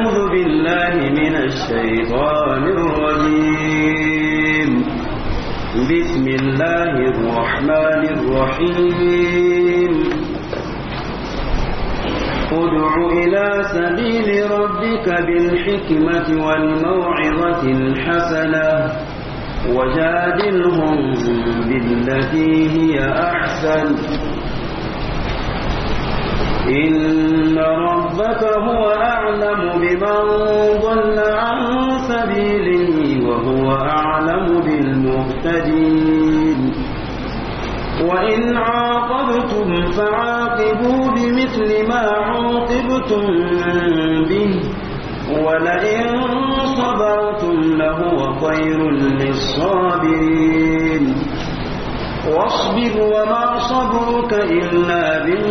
أعوذ بالله من الشيطان الرجيم بسم الله الرحمن الرحيم ادع إلى سبيل ربك بالحكمة والموعظة الحسنة وجادلهم بالتي هي أحسن إن ربك هو أعلم بمن ضل عن سبيله وهو أعلم بالمهتدين وإن عاقبتم فعاقبوا بمثل ما عوقبتم به ولئن صبرتم لهو خير للصابرين واصبر وما صبرك إلا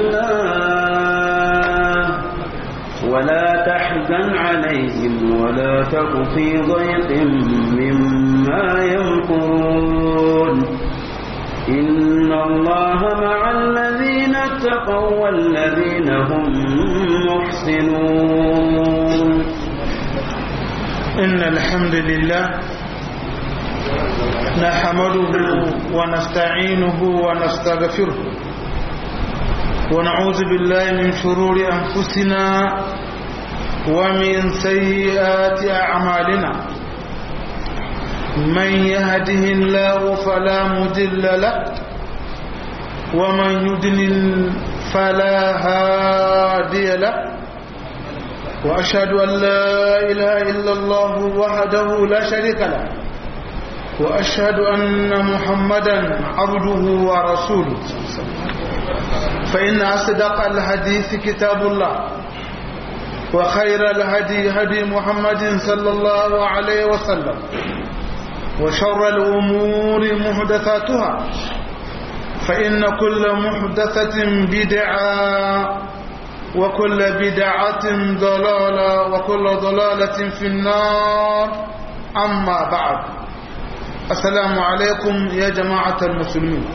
بالله ولا تحزن عليهم ولا تك في ضيق مما يمكرون إن الله مع الذين اتقوا والذين هم محسنون إن الحمد لله نحمده ونستعينه ونستغفره ونعوذ بالله من شرور أنفسنا ومن سيئات أعمالنا من يهده الله فلا مضل له ومن يضلل فلا هادي له وأشهد أن لا إله إلا الله وحده لا شريك له وأشهد أن محمدا عبده ورسوله فإن أصدق الحديث كتاب الله وخير الهدي هدي محمد صلى الله عليه وسلم وشر الأمور محدثاتها فإن كل محدثة بدعة وكل بدعة ضلالة وكل ضلالة في النار أما بعد السلام عليكم يا جماعة المسلمين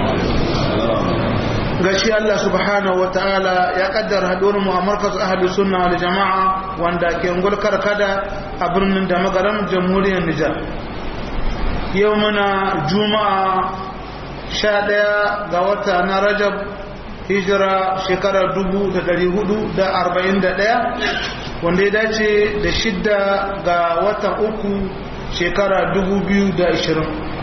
gashi Allah subhanahu wataala ya kaddara haduwar mu a markaz ahli sunna wal jama'a wanda ke ungul karkada a birnin da magaram jamhuriyar Nijar yau muna juma'a 11 ga wata na Rajab hijira shekarar 1441 wanda ya dace da shidda ga watan uku shekara 2020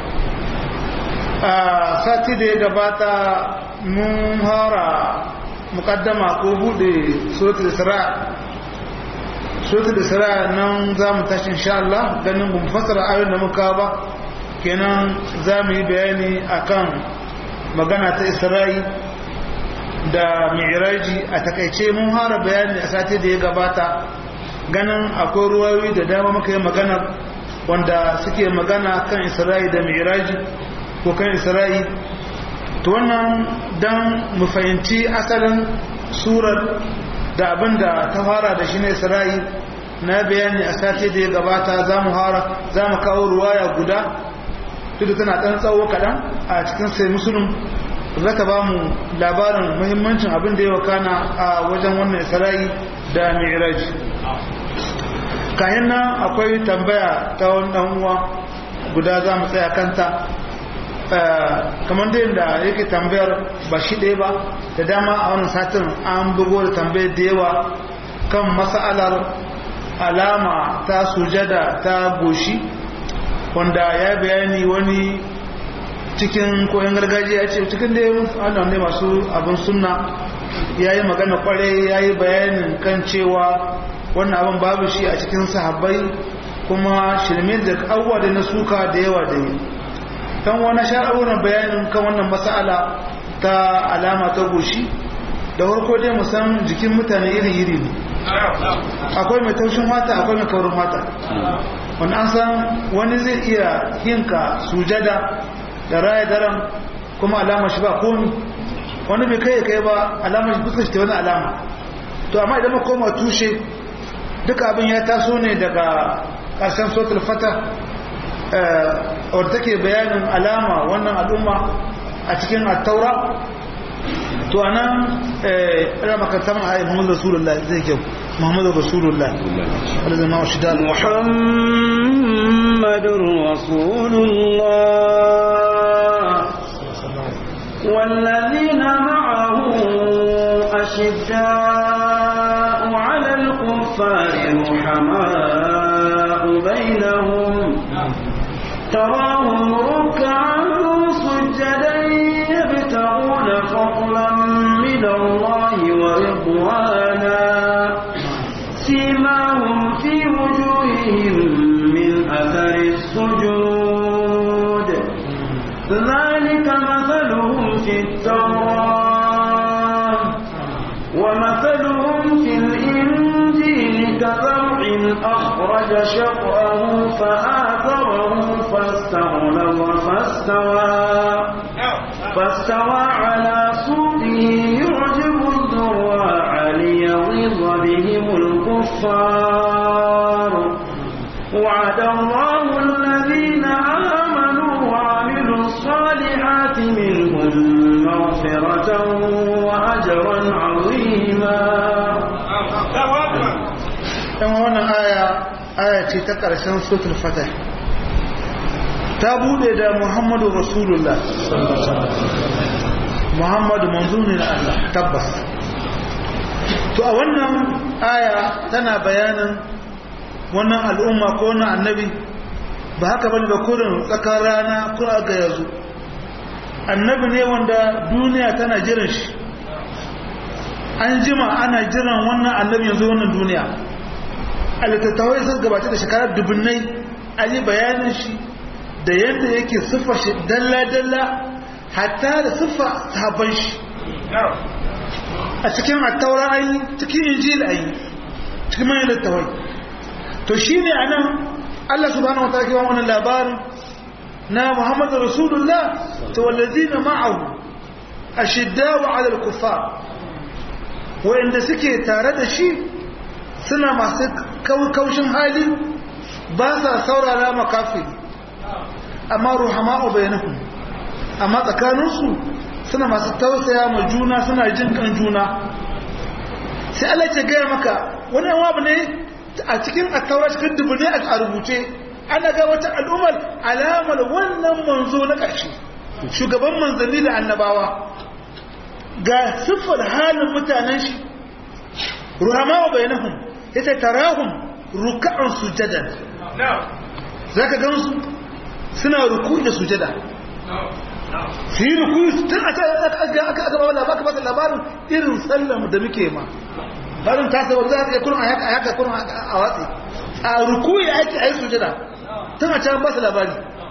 a sati da ya gabata mun hara mukaddama ko bude sotul isra sotul isra nan za mu tashi insha Allah ganin mu fassara ayoyin da muka ba kenan za mu yi bayani akan magana ta isra'i da mi'raji a takaice mun hara bayani a sati da ya gabata ganin akwai ruwayoyi da dama muka yi magana wanda suke magana kan isra'i da mi'raji ko kan isra'i to wannan dan mu fahimci asalin surar da abinda ta fara da shi ne isra'i na bayani a sati da ya gabata za mu hara za mu kawo ruwaya guda duk da tana ɗan tsawo kaɗan a cikin sai musulun za ta ba mu labarin muhimmancin abin da ya wakana a wajen wannan isra'i da mi'raj kayan nan akwai tambaya ta wani ɗan uwa guda za mu tsaya kanta kamar da yadda yake tambayar ba shi ɗaya ba da dama a wannan satin an bugo da tambayar da yawa kan mas'alar alama ta sujada ta goshi wanda ya bayani wani cikin koyon gargajiya ce cikin da wannan ne masu abin sunna ya yi magana kwarai ya yi bayanin kan cewa wannan abin babu shi a cikin sahabbai kuma shirme da abubuwa da na suka da yawa da yi don wani sha'awuran bayanin kan wannan mas'ala ta alama ta goshi da farko dai musan jikin mutane iri-iri ne akwai mai taushin mata akwai mai kaurin mata wani an san wani zai iya yinka sujada da raya daren kuma alama shi ba komi wani bai kai kai ba alama shi fuskar shi wani alama to amma idan koma tushe duka abin ya taso ne daga ƙarshen sotul fata wadda take bayanin alama wannan al'umma a cikin attaura to to anan eh ina makaranta mana ayi Muhammadu Rasulullah zai kyau Muhammadu Rasulullah wanda zama shi da محمد رسول الله والذين معه أشداء على الكفار رحماء بينهم تراهم ركعا سجدا يبتغون فضلا من الله ورضوانا سيماهم في وجوههم من أثر السجود ذلك مثلهم في التوراة ومثلهم في الإنجيل كزرع أخرج شطأه فآثره فاستغلظ فاستوى فاستوى على سوقه يعجب الزراع ليغيظ بهم الكفار وعد الله الذين آمنوا وعملوا الصالحات منهم مغفرة وأجرا عظيما dan wannan aya aya ce ta ƙarshen suratul fatah ta bude da Muhammadu Rasulullah Muhammadu manzo ne na Allah tabbas to a wannan aya tana bayanin wannan al'umma ko wannan annabi ba haka bane ba kurin tsakar rana ko ga yazo annabi ne wanda duniya tana jiran shi an jima ana jiran wannan annabi yanzu wannan duniya a littattafai sun gabata da shekarar dubunnai an yi bayanin shi da yadda yake siffa shi dalla-dalla hatta da siffa sahabban shi a cikin attaura an yi cikin injil an yi cikin manyan littattafai to shi ne a nan allah subhanahu wa ta'ala kewa wannan labarin na muhammadu rasulullah ta wallazi na ma'ahu a shidda wa alal kufa wa'inda suke tare da shi suna masu kaushin hali ba sa saurara makafiri amma ruhama'u bainahum amma tsakaninsu suna masu tausaya ma juna suna jin kan juna sai Allah ya gaya maka wani abu ne a cikin attaura cikin dubu ne a rubuce ana ga wata al'ummar alamar wannan manzo na ƙarshe shugaban manzanni da annabawa ga siffar halin mutanen shi ruhama'u bainahum yace tarahum ruk'an sujadan zaka ga su suna ruku'i da sujada su yi ruku'i tun a can aka aka aka aka ba baka baka labarin irin sallam da muke ma barin ta sai wanda ya kurun a haka a haka kurun a watsi a ruku'i ake ayi sujada tun a can ba su labari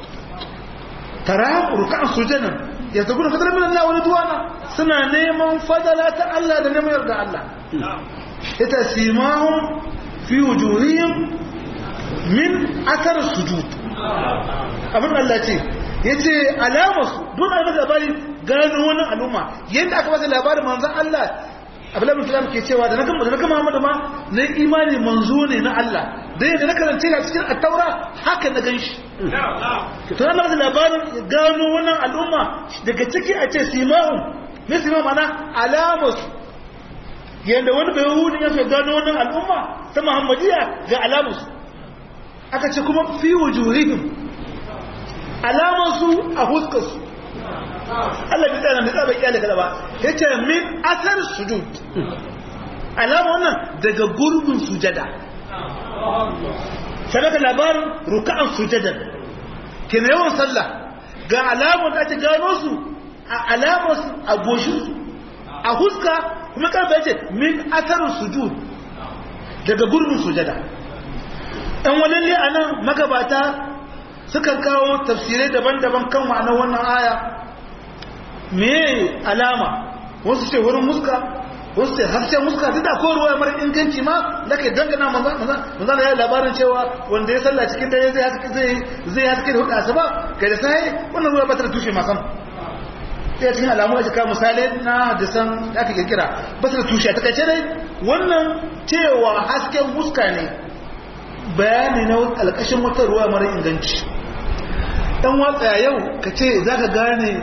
tarahum ruk'an sujadan yanzu gudun fadar min Allah wani duwana suna neman fadala ta Allah da neman yarda Allah ita simahun fi wujuhihim min athar sujud abin Allah ce yace alamarsu don a masa labari gano wannan al'umma yadda aka masa labarin manzon Allah Abdullahi bin Salam ke cewa da na gama da na gama Muhammadu ma na imani manzo ne na Allah da yadda na karance a cikin at-Taura haka na ganshi to ana masa labarin gano wannan al'umma daga ciki a ce simahum ne simahum ana alamarsu yadda wani bai hudu ya fi gano wannan al'umma ta muhammadiya ga alamarsu aka ce kuma fi wujuhihim alamarsu a huskarsu Allah bi tsana da tsaba kyale kada ba yace min asar sujud alama wannan daga gurbin sujada sadaka labarin ruka'an sujadan kina yawan sallah ga alamar da ake gano su a alamar a goshin a huska kuma karfa yace min asarin sujud daga gurbin sujada ɗan walalle a nan magabata sukan kawo tafsirai daban-daban kan ma'anar wannan aya me alama wasu ce wurin muska wasu ce harshen muska duk da ko ruwa mara inganci ma da ke dangana manzana ya yi labarin cewa wanda ya salla cikin dare zai haske da hudu asaba kai da sai wannan ruwa ba ta da tushe masan sai cikin alamu ake kawo misalai na hadisan da aka kirkira ba su da tushe a takaice dai wannan cewa hasken muska ne bayani na alƙashin wata ruwa mara inganci dan watsa yau ka ce za ka gane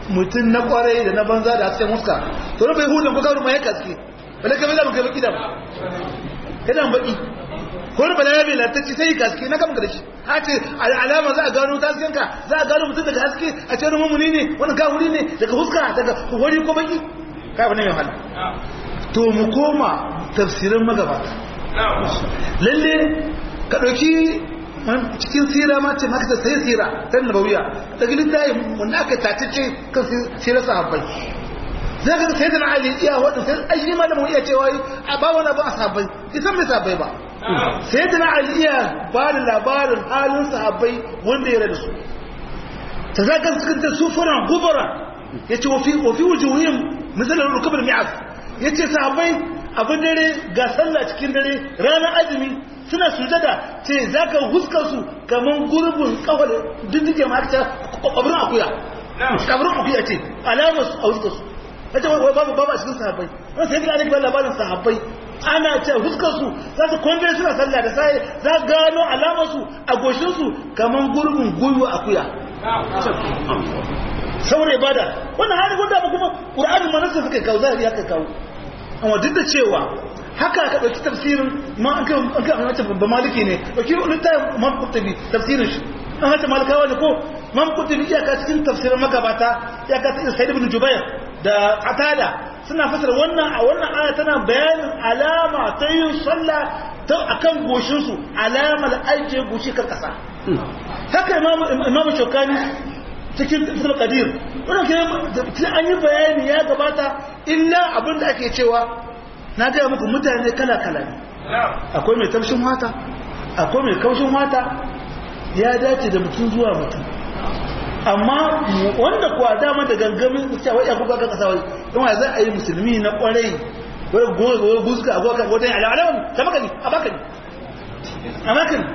mutum na kwarai da na banza da hasken muska to na bai hudun ko kawo mai ya kaske bala ka bala kai baki da ba kada baki ko na bala ya bai latacci sai kaske na kama da shi ha ce alama za a gano ta hasken ka za a gano mutum daga haske a ce wani mummuni ne wani kawuri ne daga huska daga wari ko baki kai wani mai hala to mu koma tafsirin magabata lalle ka ɗauki cikin sira ma ce maka sai sira ta nabawiya daga littafi wanda aka tace kan sira sahabbai za ka sai da ali iya wadda sai ayi malamin iya cewa a ba wani ba a sahabbai isan mai sahabbai ba sai da ali iya ba da labarin halin sahabbai wanda ya rada su ta za ka suka su furan gubara ya ce wafi wujuhim misalin rukubar mi'az ya ce sahabbai abin dare ga sallah cikin dare ranar azumi suna sujada ce za ka huskar su kamar gurbin kawar dindike ma aka kwabrin akuya kwabrin akuya ce alamar su a huskar su ya ce wai babu babu a cikin sahabbai wani sai gina ake bayan labarin sahabbai ana ce huskar su za su kwande suna sallah da sai za gano alamar su a goshin su kamar gurbin gwiwa akuya saboda ibada wannan hali gwada ba kuma ƙur'anin manasa suka kawo zahiri aka kawo amma duk da cewa haka ka ɗauki tafsirin ma an kan an kan wace babba maliki ne ɗauki littafin man kutubi tafsirin shi an hata malikawa ne ko man kutubi iyaka cikin tafsirin magabata iyaka cikin sa'id ibn jubair da qatada suna fasara wannan a wannan aya tana bayanin alama ta yin sallah ta akan goshin su alamar ajiye goshi kan kasa haka imamu imamu shokani cikin tafsir qadir wannan ke an yi bayani ya gabata illa abin da ake cewa na gaya muku mutane kala-kala ne akwai mai tafshin mata akwai mai kaushin mata ya dace da mutum zuwa mutum amma wanda kuwa dama da gangamin cewa ya kuka kan kasawai don wa za a yi musulmi na kwarai wai goyi guzka a gokan wajen alawalawan ta maka ne a baka ne a baka ne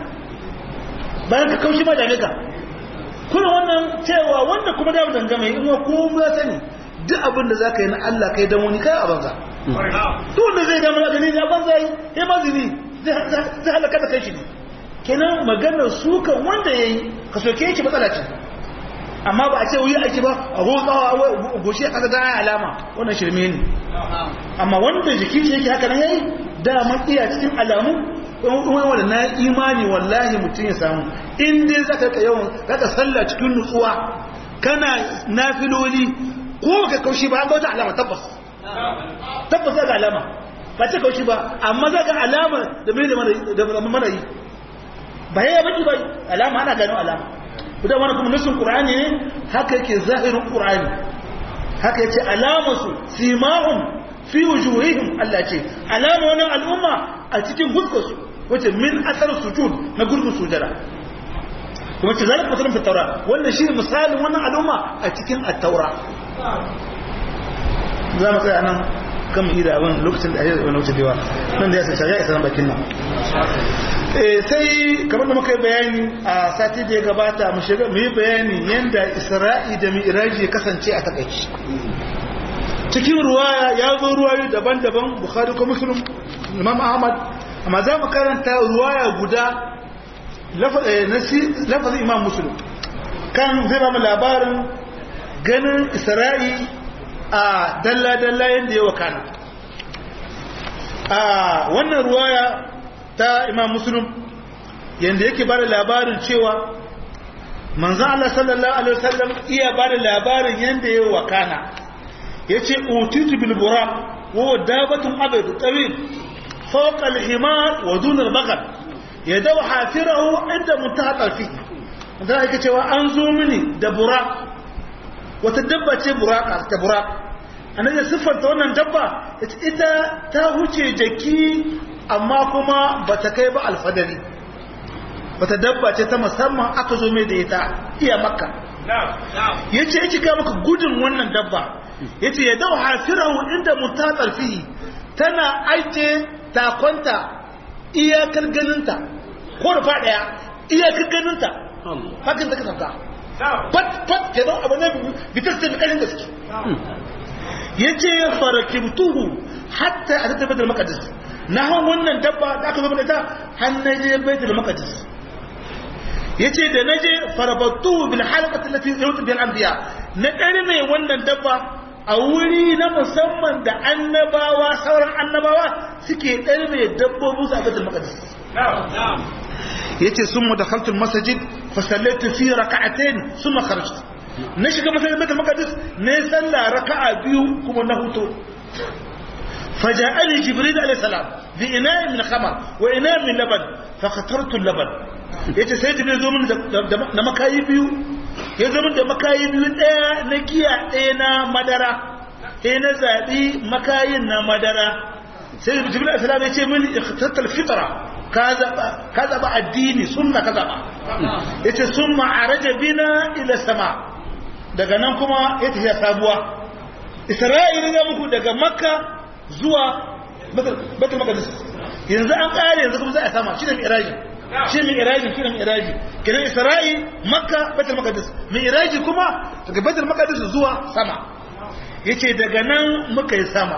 bayan ka kaushi ma da ka kuna wannan cewa wanda kuma da dangame in wa kuma ya sani duk abin da za ka yi na Allah kai don wani kai a banza duk wanda zai damar gani ne a banza yi ya mazini zai halaka da kai shi ne kenan maganar sukan wanda ya yi ka soke yake matsala ce amma ba a ce wuyi aiki ba a hotsawa a goshi a ƙasa gaya alama wannan shirme ne amma wanda jiki shi yake haka nan yayi daman iya cikin alamu wani wanda na imani wallahi mutum ya samu in dai zaka ka yawan zaka sallah cikin nutsuwa kana nafiloli ko ka kaushi ba ga wata alama tabbas tabbas ga alama ba ce kaushi ba amma zaka alama da mai da mana yi ba ya baki ba alama ana gano alama da wani kuma nasin qur'ani ne haka yake zahirin qur'ani haka yace alamansu simahum fi wujuhihim Allah ce alama wannan al'umma a cikin huskarsu wace min asar sujud na gurbin sujada kuma ce zalika masalun fi taura wannan shi misalin wannan al'umma a cikin at-taura za mu tsaya nan kan ida abin lokacin da ayyar wani wuce dewa nan da ya sai ya isa bakin nan sai kamar da muka yi bayani a sati da ya gabata mu shiga mu yi bayani yadda isra'i da mi'raji ya kasance a takaici cikin ruwaya ya zo ruwayoyi daban-daban bukhari ko muslim imam ahmad amma za mu karanta ruwaya guda lafazin imam muslim kan zai ba mu labarin ganin isra'i a dalla-dalla yadda ya wakana a wannan ruwaya ta imam muslim yadda yake ba da labarin cewa manzan Allah sallallahu Alaihi wasallam iya ba da labarin yadda ya wakana ya ce otitu bilbura wa dabatun abin tsawil fauƙal himar wa dunar bakar ya dawa hafirahu inda mun ta ƙarfi za a cewa an zo mini da bura wata dabba ce buraka ta buraka annabi siffanta wannan dabba ita ta huce jaki amma kuma bata kai ba alfadari wata dabba ce ta musamman aka zo mai da ita iya makka yace yake ga maka gudun wannan dabba yace ya dau hafirahu inda mutatsar fihi tana aike takonta iyakar ganinta ko rufa daya iyakar ganinta hakan ta kasanta fat fat kenan abu ne bitar ta bikarin gaske yace farakibtuhu hatta atata baitul maqdis na han wannan dabba da aka zama da ta har naje baitul maqdis yace da naje farabattuhu bil halaqati allati yawtu bil anbiya na ɗarme wannan dabba a wuri na musamman da annabawa sauran annabawa suke ɗarme dabbobin su a baitul maqdis yace sun mu dakhaltul masajid fa sallaitu fi rak'atayn thumma kharajtu na shiga masallacin baitul maqdis ne sallah raka'a biyu kuma na huto فجاءني جبريل عليه السلام بإناء من خمر وإناء من لبن فخترت اللبن yace sai jibril zo min da makayi biyu ya zo min da makayi biyu ɗaya na giya ɗaya na madara sai na zaɓi makayin na madara sai jibril alaihi salam ya ce min ikhtatal fitra ka zaba ka zaba addini sunna ka zaba yace summa araja bina ila sama daga nan kuma ya tafi sabuwa isra'ila ga muku daga makka zuwa batul maqdis yanzu an kare yanzu kuma za a sama shi ne mi'raji shi ne mi'raji shi ne mi'raji kenan isra'i makka batul maqdis mi'raji kuma daga batul maqdis zuwa sama yace daga nan muka yi sama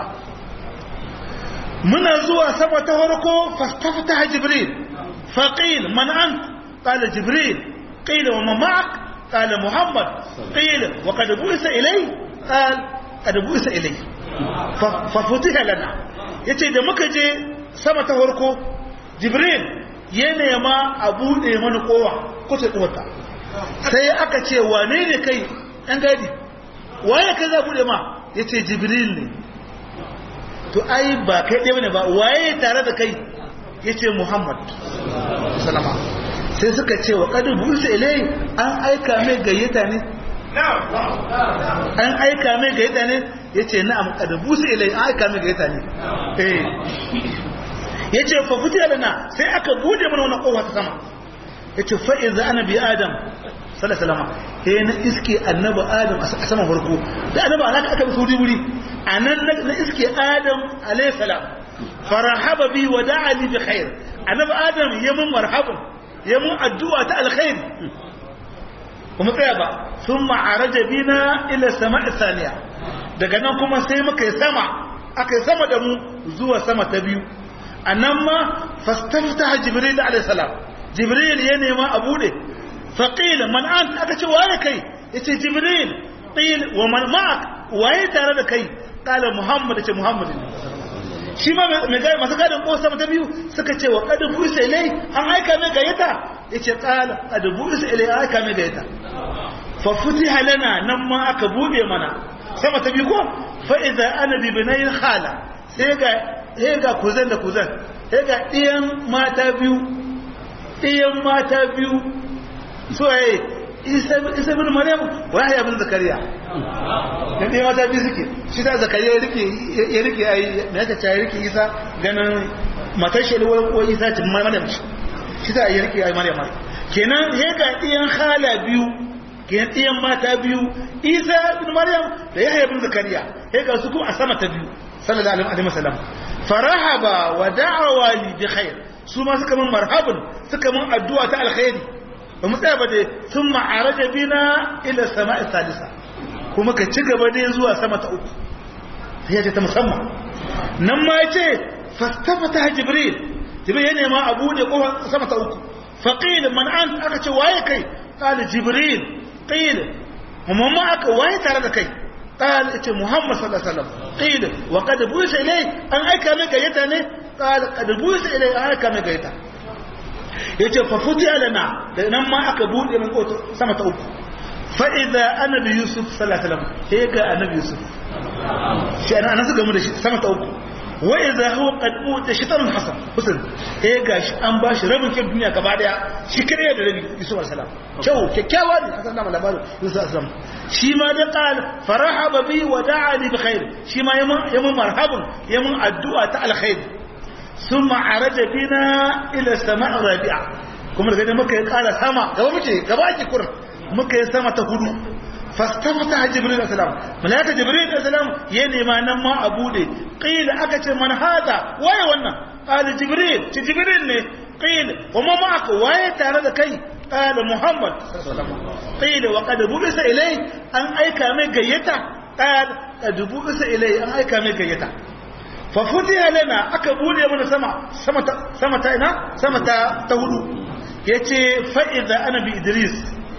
muna zuwa sama ta farko fastaftaha jibril faqil man ant qala jibril qila wa man ma'ak qala muhammad qila wa qad bu'isa ilay qala qad bu'isa ilay fafutiha lana yace da muka je sama ta farko jibril ya nema a bude mana kowa kusa tsuwata sai aka ce wane ne kai ɗan gadi waye kai za bude ma yace jibril ne to ai ba kai ɗaya ne ba waye tare da kai yace muhammad salama sai suka ce wa kadu busa ilai an aika mai gayyata ne an aika mai gayyata ne ya ce na'am kadabu su ilai an aika mai gayyata ne eh ya ce fa fiti na sai aka bude mana wannan kowa ta sama ya ce fa'iz da annabi adam sallallahu alaihi na iske annabi adam a saman farko da annabi alaka aka bi sauri wuri a nan na iske adam alaihi salam farahaba bi wa da'a li bi khair annabi adam ya mun marhaban ya mun addu'a ta alkhair kuma tsaya ba sun ma'araja bina ila sama isaniya daga nan kuma sai muka yi sama aka yi sama da mu zuwa sama ta biyu a nan ma fastafta jibril alaihissalam jibril ya nema a bude faƙil man an aka ce waye kai ya ce jibril ƙil wa man ma'ak waye tare da kai ƙala muhammad ce muhammad shi ma mai gari masu gadin ko sama ta biyu suka ce wa ƙadu buisa ilai an aika mai gayyata ya ce ƙala ƙadu buisa ilai an aika mai gayyata fafuti halana nan ma aka buɗe mana sama ta biyu ko fa'iza ana bibinayin hala sai ga kuzan da kuzan sai ga ɗiyan mata biyu ɗiyan mata biyu so yayi isa bin maryam wa ya bin zakariya dan ɗiyan mata biyu suke shi ta zakariya ya rike ya rike ai me yake ta rike isa ganin matar shi ko isa ce maryam shi ta ya rike ai maryam kenan sai ga ɗiyan hala biyu kenan ɗiyan mata biyu isa bin maryam da yahya bin zakariya sai ga su kuma a sama ta biyu sallallahu alaihi wasallam farahaba wa da'awa li bi khair su ma suka mun marhabun suka mun addu'a ta alkhairi ba mu tsaya ba dai sun ma'araja bina ila sama'i salisa kuma ka ci gaba dai zuwa sama ta uku sai ya ta musamman nan ma yace fastafata jibril jibril ya nema a bude kofar sama ta uku faqil man ant aka ce waye kai qala jibril qil kuma ma aka waye tare da kai قال اتي محمد صلى الله عليه وسلم قيل وقد بوس اليه ان ايكا مي غيتا ne قال قد بوس اليه ان ايكا مي غيتا yace fa futiya lana da nan ma aka bude min koto sama ta uku fa idza annabi yusuf sallallahu alaihi wasallam sai ga annabi yusuf shi ana nan suka mu da shi sama ta uku wa idza huwa qad uta shitan hasan husan sai ga shi an bashi rabin kin duniya gaba daya shi kare da rabi yusuf alaihi salam kyau kyakkyawa ne asan da labarin yusuf alaihi salam shi ma da qal farahaba bi wa da'a li bi khair shi ma yamun marhaban yamun addu'a ta alkhair thumma araja bina ila sama'i rabi'a kuma daga muka yi kara sama gaba muke gaba ki kur muka yi sama ta hudu fastafata jibril alaihi salam malaika jibril alaihi salam ya nema nan ma a bude qila aka ce man hada waye wannan qala jibril ce jibril ne qila wa ma ma'aka waye tare da kai قال محمد صلى الله عليه وسلم قيل وقد بعث إليه أن أيكا من قيتا قال قد بعث إليه أن أيكا من قيتا ففتح لنا أكبولي من سما سما سما تاينا سما تهدو يتي فإذا أنا بإدريس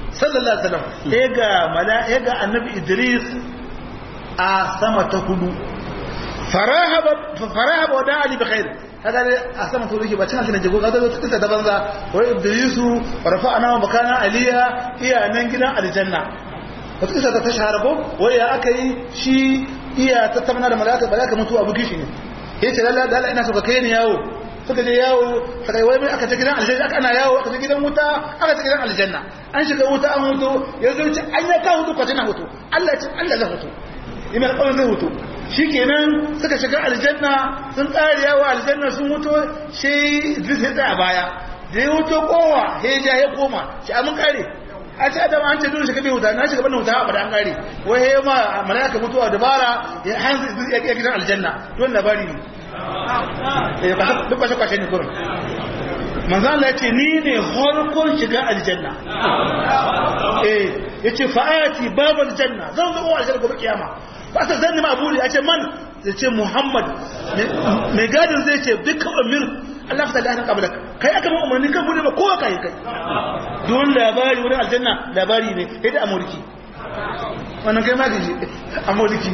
sallallahu alaihi wasallam ya ga mala'ika ga annabi idris a sama ta hudu farahaba farahaba wa da'a li bi khair kaga dai a sama ta hudu ba cin aljanna jago kaga ta kisa ta banza wa idrisu rafa'ana wa makana aliya iya nan gidan aljanna wata kisa ta shahara ko wai ya aka yi shi iya tattauna da mala'ika mala'ika mutu abu kishi ne yace lalla lalla ina so ka kai ni yawo suka je yawo suka yi wai mai aka ta gidan aljanna aka ana yawo aka ta gidan wuta aka ta gidan aljanna an shiga wuta an hutu ya zo ci an ya ka hutu kwace na hutu Allah ce Allah zai hutu ina alƙawarin zai hutu shikenan suka shiga aljanna sun tsare yawo aljanna sun hutu sai Idris ya tsaya baya da ya hutu kowa ya ja ya koma shi amun kare a ce adam an ce dole shiga bai wuta na shiga bana wuta ba da an kare wai ya ma malaka mutuwa dabara ya hanzu Idris ya gidan aljanna don labari ne duk kwashe-kwashe ne kurin manzan Allah ya ce ni ne harkon shiga aljanna eh ya ce fa'ati babu aljanna zan zo aljanna gobe kiyama ba ta zanni ma aburi ya ce man ya ce muhammad mai gadin zai ce dukkan amir Allah fita da hannun kabalak kai aka ma umarni kan bude ba kowa kai kai don labari wurin aljanna labari ne ya da amurki wannan kai ma gaji amurki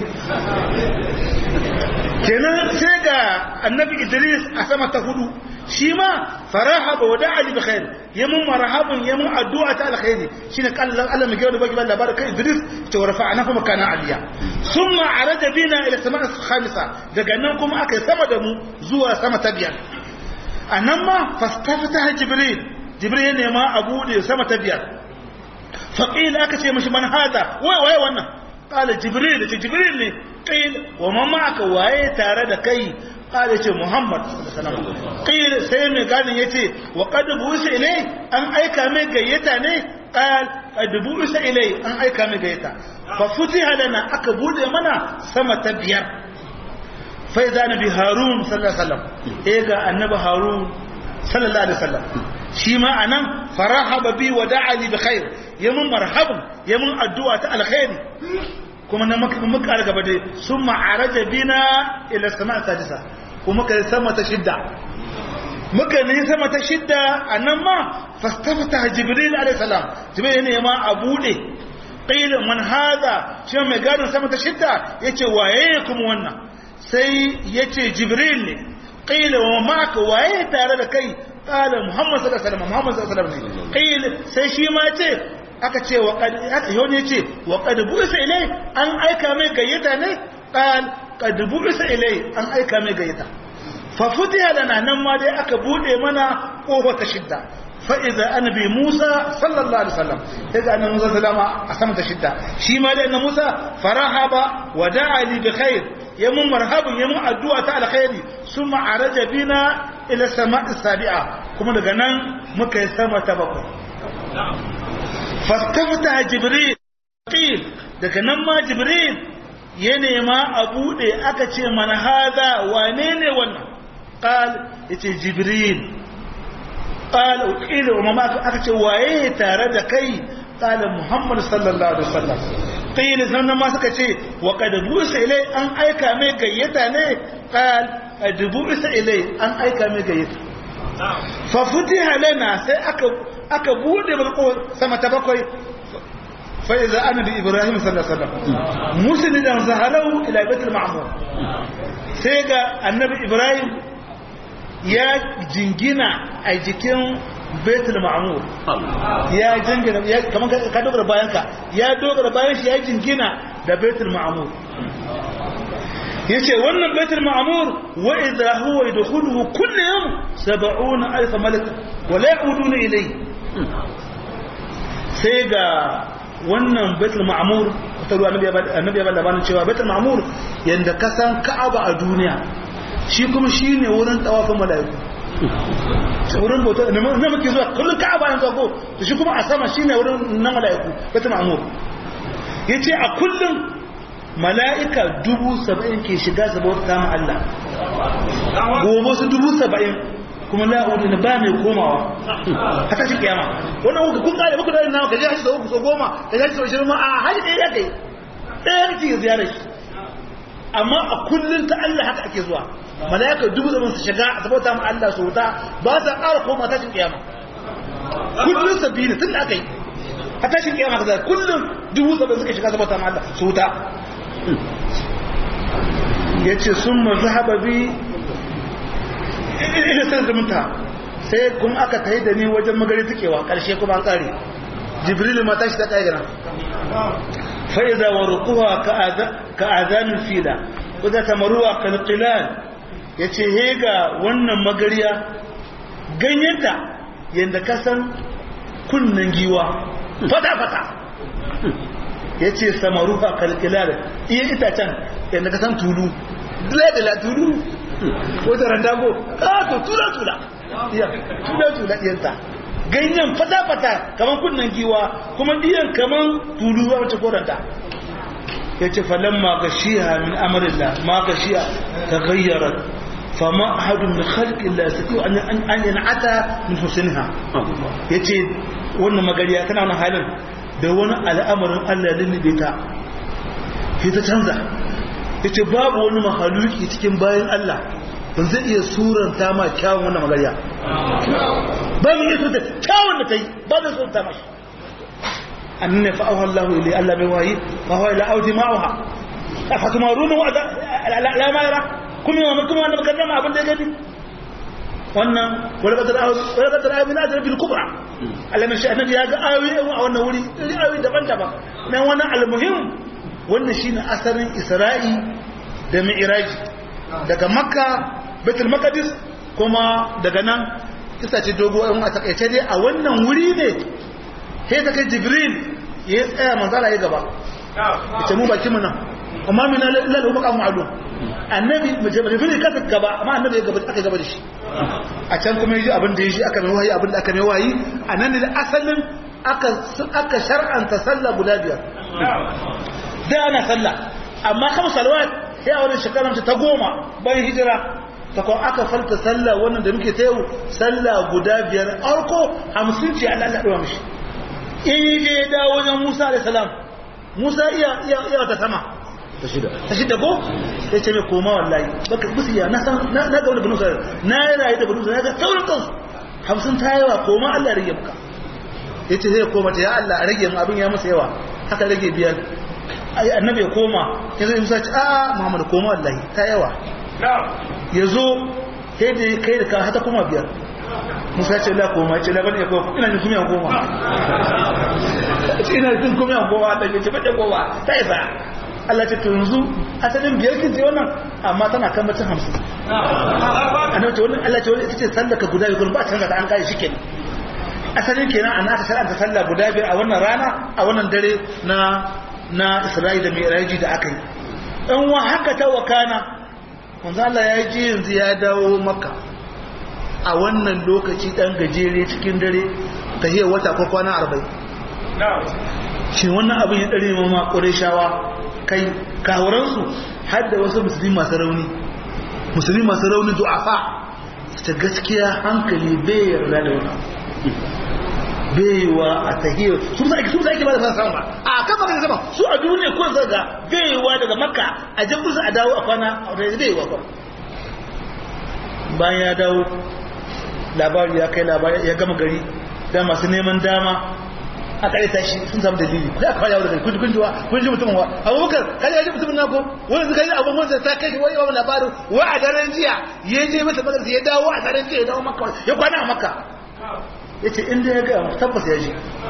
kenan sai ga annabi idris a sama ta hudu shi ma farahaba wa da'a bi khair yamun marhabun yamun addu'a ta alkhairi shine kallan Allah mai gaba da labarin kai idris ta warfa'ana kuma kana aliya summa araja bina ila sama'a khamisa daga nan kuma aka sama da mu zuwa sama ta biyar anan ma fastafata jibril jibril ne ma abu da sama ta biyar faqila aka ce mishi man hada wai wai wannan qala jibril ce jibril ne qil wa man ma'aka waye tare da kai qala ce muhammad sallallahu alaihi wasallam qil sai mai gadin yace wa qad buisa ilai an aika mai gayyata ne qal qad buisa ilai an aika mai gayyata fa futiha lana aka bude mana sama ta biyar fa idza nabi harun sallallahu alaihi wasallam eh ga annabi harun sallallahu alaihi wasallam shi ma anan farahaba bi wa da'a li bi khair yamun marhaban yamun addu'a ta alkhairi kuma na muka muka gaba dai sun ma'araja bina ila sama sadisa kuma kai sama ta shidda muka ne sama ta shidda anan ma fastafata jibril alayhi salam jibril ne ma a bude qila man hada shi mai gadin sama ta shidda yace waye kuma wannan sai yace jibril ne qila wa ma'aka waye tare da kai qala muhammad sallallahu alaihi wasallam muhammad sallallahu alaihi wasallam qila sai shi ma ce aka ce wa qad yoni ce wa qad bu'isa ilai an aika mai gayyata ne qal qad bu'isa ilai an aika mai gayyata fa futiha lana nan ma dai aka bude mana kofa ta shidda fa idza annabi Musa sallallahu alaihi wasallam idza annabi Musa sallama a sama ta shidda shi ma dai annabi Musa farahaba wa da'a li bi khair yamun marhabun yamun addu'a ta alkhairi summa araja bina ila sama'i sabi'a kuma daga nan muka yi sama ta bakwai fastafta jibril qil daga nan ma jibril ya nema a bude aka ce mana hada wane ne wannan qal yace jibril qal qila wa ma aka ce waye tare da kai qala muhammad sallallahu alaihi wasallam qila sannan ma suka ce wa qad busa ilai an aika mai gayyata ne qal qad busa ilai an aika mai gayyata fa futiha lana sai aka aka bude mulko sama ta bakwai fa iza annabi ibrahim sallallahu alaihi wasallam muslidan zahalau ila baitul ma'mur sai ga annabi ibrahim ya jingina a jikin baitul ma'mur ya jingina ya kaman ka dogara bayan ka ya dogara bayan shi ya jingina da baitul ma'mur yace wannan baitul ma'mur wa idha huwa yadkhuluhu kullu yawm 70000 malak wa la yauduna ilayhi sai ga wannan baitul ma'mur ta ruwa annabi ya bada labarin cewa baitul ma'mur yanda ka san ka'aba a duniya shi kuma shine wurin tawafin mala'iku wurin bauta na muke zuwa kullum ka'aba yanzu ko to shi kuma a sama shine wurin na mala'iku baitul ma'mur yace a kullum mala'ika dubu saba'in ke shiga su bauta ma Allah gobe su dubu saba'in kuma la'udu na ba mai komawa haka shi kiyama wannan uku kun kare muku da nawa ka je haji da uku so goma ka je haji sau shirin ma a haji ɗaya ya kai ɗaya ya ce ziyarar shi amma a kullum ta Allah haka ake zuwa mala'ika dubu zaman su shiga a sabauta ma Allah su wuta ba sa ƙara koma tashin kiyama kullum sabbi ne tun da aka yi a tashin kiyama kaza kullum dubu saba'in suka shiga sabata ma Allah su wuta yace summa zahaba bi ila sai zumunta sai kuma aka tayi da ni wajen magari tukewa karshe kuma an kare jibril ma tashi ta kai gana fa idza warquha ka adhan fila wadda tamaruwa kalqilan yace hega wannan magariya ganyenta yanda ka san kunnan giwa fata fata yace samaruha kalqilan iya itacen yanda ka san tulu dala tulu wata randago kato tula tula iya tula tula diyanta ganyen fata fata kaman kunnan giwa kuma diyan kaman tulu wacce koranta ya ce falamma gashiya min amarillah ma gashiya ta gayyarar fama ahadun min khalqin la yastati an yan'ata min husniha yace wannan magariya tana wannan halin da wani al'amarin Allah ya lullube ta sai ta canza yace babu wani mahaluki cikin bayan Allah ban zai iya suranta ma kyawun wannan magariya ba mu iya suranta kyawun da ta yi ba zai suranta mashi أن فأوها الله إلي ألا بواهي فهو إلى أوتي معها أفتمارونه لا ما يرى كم يوم كم أنا بكلم أبن دقني wannan wani kadar ayoyi min ajiyar bil kubra alamun shi annabi ya ga ayoyi a wannan wuri ayoyi daban-daban na wannan almuhim wannan shine asalin isra'i da mi'raji daga makka betul maqdis kuma daga nan kisa ce dogo a takaice dai a wannan wuri ne sai ta kai jibril ya tsaya manzala ya gaba ita mu baki muna amma mina lalu maka ma'lum annabi jibril ka gaba amma annabi ya gaba aka gaba da shi a can kuma yaji abin da yaji aka mai wahayi abin da aka mai wahayi anan ne da asalin aka aka shar'anta sallah guda biyar da ana sallah amma kamar salawat sai a wannan shekarar ta goma bayan hijira ta kuma aka falta sallah wannan da muke ta yau sallah guda biyar arko hamsin ce Allah ya ɗora mishi in yi je ya dawo wajen Musa da salam Musa iya iya iya ta sama ta shida ta shida ko sai ce mai koma wallahi baka busiya na san na ga wani banu sai na yi rayu da banu sai ga saurin kansu hamsin ta yawa koma Allah ya rage maka yace sai ya koma ta ya Allah a rage mu abin ya masa yawa haka rage biyar ai annabi ya koma ya zai Musa ce a Muhammad koma wallahi ta yawa ya zo sai da kai da ka hata koma biyar musa ce la koma ce labar ya koma ina jin kuma yan koma ina jin kuma yan koma ta ce fade koma ta isa Allah ce to yanzu asalin biyar kin ce wannan amma tana kan bacin hamsin annabi ce wannan Allah ce wannan ita ce sallar ka guda biyu ba canza ta an kai shi kenan asalin kenan an aka shar'anta sallah guda biyar a wannan rana a wannan dare na na Isra'ila mai raji da aka yi in wa haka ta wakana manzo Allah ya ji yanzu ya dawo maka a wannan lokaci dan gajere cikin dare ta hiyar wata ko kwana arba'in shi wannan abin ya ɗare mama ƙureshawa kai kawuransu har da wasu musulmi masu rauni musulmi masu rauni du'afa ta gaskiya hankali bai yarda da wani baiwa a tahiyar su sa ake su sa ake ba da fasa sama a kan maka sama su a duniya ko zaga baiwa daga makka a jan kusa a dawo a kwana a wata baiwa ba bayan ya dawo labari ya kai labari ya gama gari da masu neman dama a kare ta shi sun samu dalili da aka fara daga kun kunjuwa kun ji mutum wa abubakar kaje ji mutumin nako wani suka yi abubuwan da ta kai shi wani wani labarin wa a daren jiya ya je masa madarsa ya dawo a daren jiya ya dawo makka ya kwana a makka ya ce inda ya gaya tabbas ya ji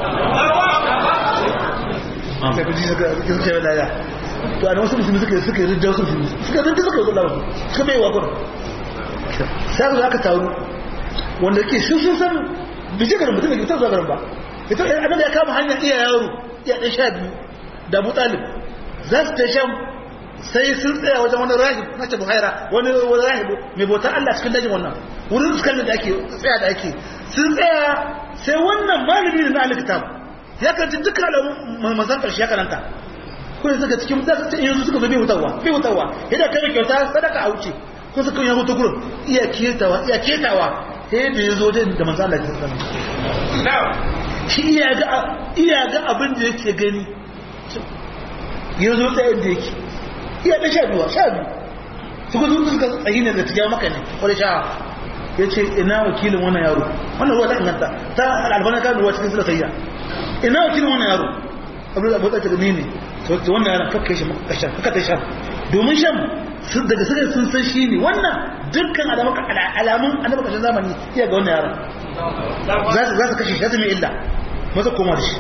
sai kuji suka suka yi laya to a wasu musulmi suka suka yi rijiyar wasu musulmi suka rinta suka yi gudanar suka bai wa gudu sai aka aka taru wanda ke sun sun san bije garin mutum da ke zuwa garin ba ita annabi ya kama hanyar iya yaro iya ɗan sha biyu da abu talib za su ta shan sai sun tsaya wajen wani rahib na ce buhaira wani wani rahib mai bautar allah cikin dajin wannan wurin fuskan da ake tsaya da ake sun tsaya sai wannan malami ne na alkitab ya kanci dukkan alamun manzan karshe ya karanta ko yanzu ga cikin da ta yanzu suka zo bai hutawa bai hutawa yadda kai kyauta sadaka a wuce ko suka yi hutu gurin iya ketawa iya ketawa sai da ya zo da manzan Allah ya tsara shi iya ga iya ga abin da yake gani ya zo ta yadda yake iya da sha biyu sha biyu suka zo suka tsayi ne da tijawa maka ne wani sha ya ce ina wakilin wannan yaro wannan ruwa ta inganta ta albana kan ruwa cikin sila sayya ina wakilin wannan yaro abu da abu da ne ne to wannan yaron kakka shi makashan kakka ta shan domin shan daga suka sun san shi ne wannan dukkan alamun annabi kashin zamani iya ga wannan yaron za su kashe shi mai illa maza koma da shi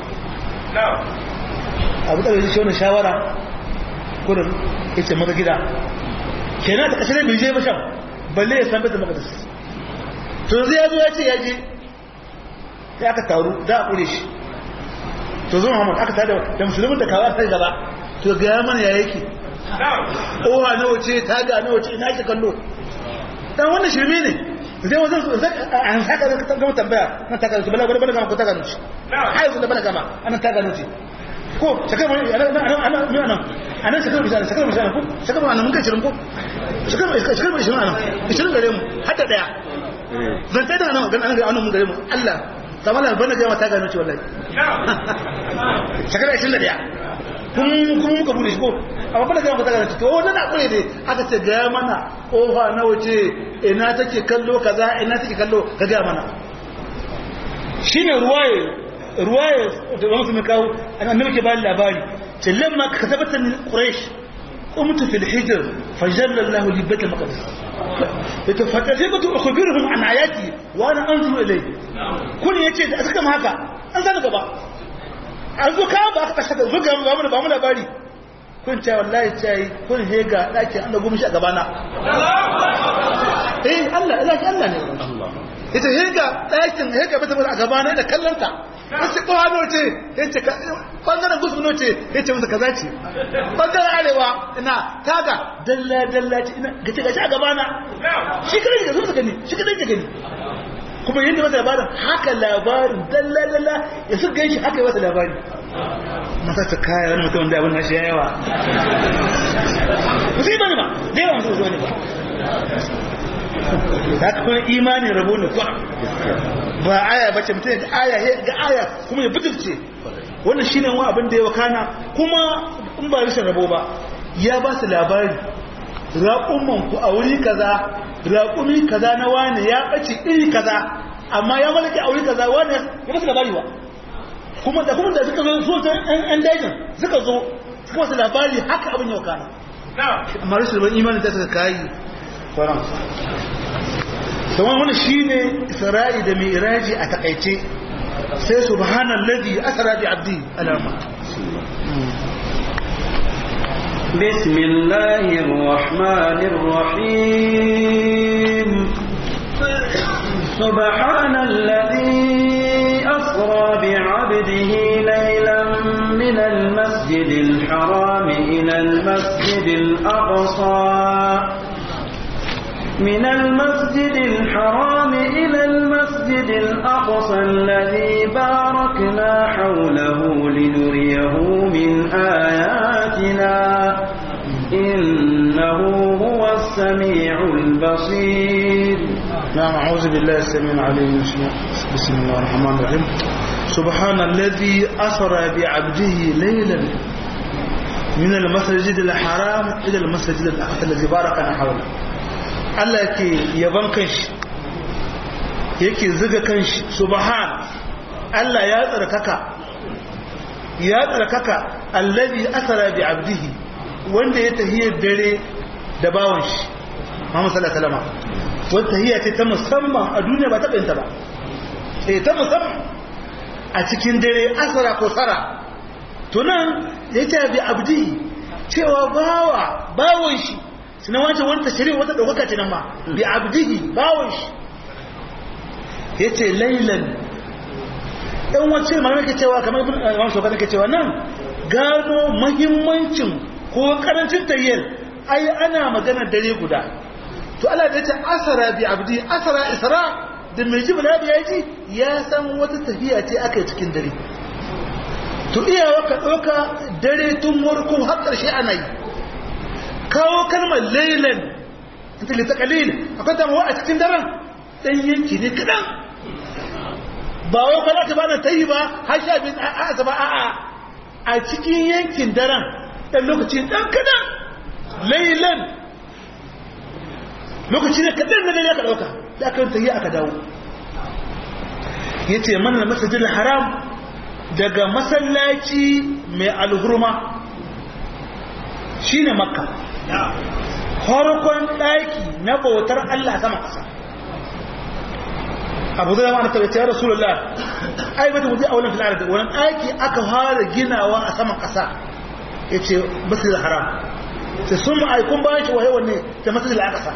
abu da shi wannan shawara kurin yace maza gida kenan da kashe bai je ba shan balle ya san bai da makadis to zai ya zo ya ce ya je sai aka taru da a kure shi to zo Muhammad aka tada da musulmin da kawai sai gaba to ga mana ya yake oha na wace ta ga na wace ina ki kallo dan wannan shirme ne zai wajen an saka da ka gama tambaya nan ta gano bala bala gama ko ta gano shi hai zuwa bala gama anan ta gano shi ko shakar mai ana ana ana mai anan anan shakar mai shakar mai shakar ko shakar mai anan mun kai shirin ko shakar mai shakar mai shirin anan shirin gare mu hatta daya zan tai da anan ga anan mun gare mu Allah sama da bana gama ta gano ce wallahi shekara 21 kun kuma muka bude shi ko amma bana gama ta gano ce to wannan na kure dai aka ce ga mana kofa na wace ina take kallo kaza ina take kallo ka ga mana shine ruwaye ruwaye da wani sun kawo annabi ke bani labari ce lamma ka tabbata ni quraish قمت في الحجر فجل الله لي بيت المقدس فتجبت أخبرهم عن آياتي وأنا أنظر إليه كل يجي da suka haka an sani gaba an zo kawo ba aka kashe da zuga ba mu ba mu labari kun ce wallahi ce kun hega daki an dago mishi a gabana eh Allah ila ki Allah ne ita hega dakin hega bata a gabana da kallanta wasu kohano ce yace bangaren gusmino ce yace musu kaza ce bangaren arewa ina taga dalla dalla ce ina gace gace a gabana shi kadai ga zuwa gani shi kadai ga gani kuma yadda masa labarin haka labarin dalla dalla ya su gan shi haka yi masa labari masa ta kaya wani mutum da abin na shi yawa musu yi bane ba da yawa musu zuwa ne ba ta kuma imanin rabo ne kuwa ba aya bace mutum ga aya ga aya kuma ya butulce wannan shine wani abin da ya wakana kuma in ba rashin rabo ba ya ba su labari raƙumman ku a wuri kaza raƙumi kaza na wani ya ɓace iri kaza amma ya malaki a wuri kaza wani ya masu labari ba kuma da kuma da suka zo so ta yan dajin suka zo suka masu labari haka abin ya wakana amma rashin rabon imanin da suka kayi sauran sauran wani shi ne isra'i da mai iraji a takaice sai subhanallazi asra bi abdi alama بسم الله الرحمن الرحيم سبحان الذي أسرى بعبده ليلا من المسجد الحرام إلى المسجد الأقصى من المسجد الحرام إلى المسجد الأقصى الذي باركنا حوله لنريه من آياتنا إنه هو السميع البصير نعم أعوذ بالله السميع العليم بسم الله الرحمن الرحيم سبحان الذي أسرى بعبده ليلا من المسجد الحرام إلى المسجد الأقصى الذي باركنا حوله Allah yake yaban kanshi yake zuga kanshi subhan Allah ya tsarkaka ya tsarkaka allazi asara bi abdihi wanda ya tahiyar dare da bawon shi Muhammad sallallahu alaihi wasallam wata tahiyya ce ta musamman a duniya ba ta bayanta ba eh ta musamman a cikin dare asara ko sara to nan yace bi abdihi cewa bawa bawon shi suna wancan wani tashirin wata ɗaukaka ce nan ma bi abdihi bawon shi ya ce lailan ɗan wacce ma ke cewa kamar ibn imam shoka ke cewa nan gano mahimmancin ko karancin tayyar ai ana magana dare guda to Allah da ya ce asara bi abdi asara isra da mai jibla da ya ji ya san wata tafiya ce aka yi cikin dare to iyawa ka ɗauka dare tun warko har ƙarshe ana yi kawo kalmar lailan ta lita kalil akwai damawa a cikin daren ɗan yanki ne kaɗan ba wai kwana ta bana ta yi ba har sha biyu a a a a a cikin yankin daren ɗan lokaci ɗan kaɗan lailan lokaci ne kaɗan na dare aka ɗauka da aka ta yi aka dawo ya ce mana masajin haram daga masallaci mai alhurma shine makka farkon ɗaki na bautar Allah sama ƙasa abu zai ma'ana tabbata ya rasulullah ai bata mutu a wannan filar da wannan ɗaki aka fara ginawa a saman ƙasa ya ce masjid haram sai sun ma'aikun bayan shi waye wanne da masjid al-aqsa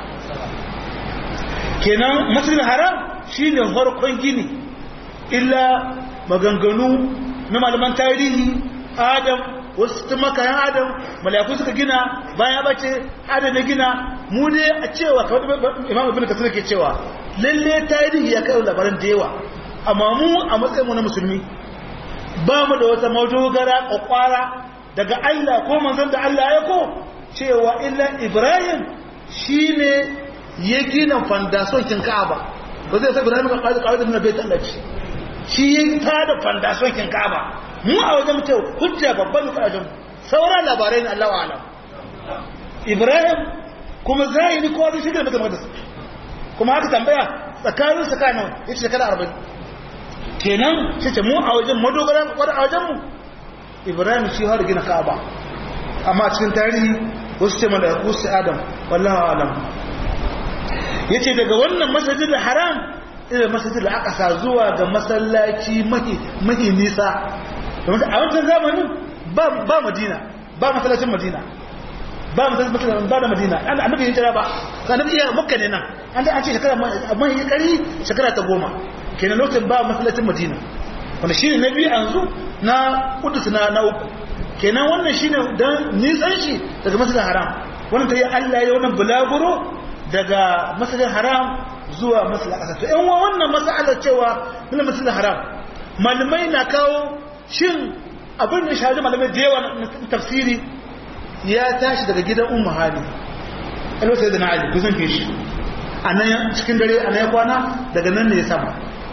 kenan masjid haram shine farkon gini illa maganganu na malaman tarihi adam wasu tun makayan adam malayaku suka gina bayan bace adam ya gina mu ne a cewa kawai imam ibn kasir ke cewa lalle tarihi ya kai labaran da yawa amma mu a matsayin mu na musulmi ba mu da wata madogara kwakwara daga Allah ko manzon da Allah ya ko cewa illa ibrahim shine ya gina fandason kin ka'aba ba zai sa ibrahim ka kawo kawo da bai Allah shi ya tada fandason kin ka'aba mu a wajen mutum hujja babban karatun sauran labarai na Allah alam Ibrahim kuma zahiri kowa zai shigar mutum da kuma haka tambaya tsakanin tsakanin ya ce shekara arba'in kenan shi ce mu a wajen madogara wadda a wajenmu Ibrahim shi har gina ka'aba amma a cikin tarihi wasu ce mana ku su adam wallahu alam ya ce daga wannan masajid haram ila masajid al-aqsa zuwa ga masallaci mahi nisa a wancan zamanin ba madina ba masallacin madina ba masallacin ba da madina an annabi yin jira ba annabi iya makka ne nan an da an ce shekara amma yi kari shekara ta goma kenan lokacin ba masallacin madina wanda shine na biyu yanzu na kudus na na uku kenan wannan shine dan nisan shi daga masallacin haram wannan ta yi Allah ya wannan bulaguro daga masallacin haram zuwa masallacin ƙasa to yan wannan masalar cewa min masallacin haram malamai na kawo shin abin da shahararri malamai da yawa na tafsiri ya tashi daga gidan umma hali alwata da na ali kusan fi shi a nan cikin dare a nan ya kwana daga nan ne ya sama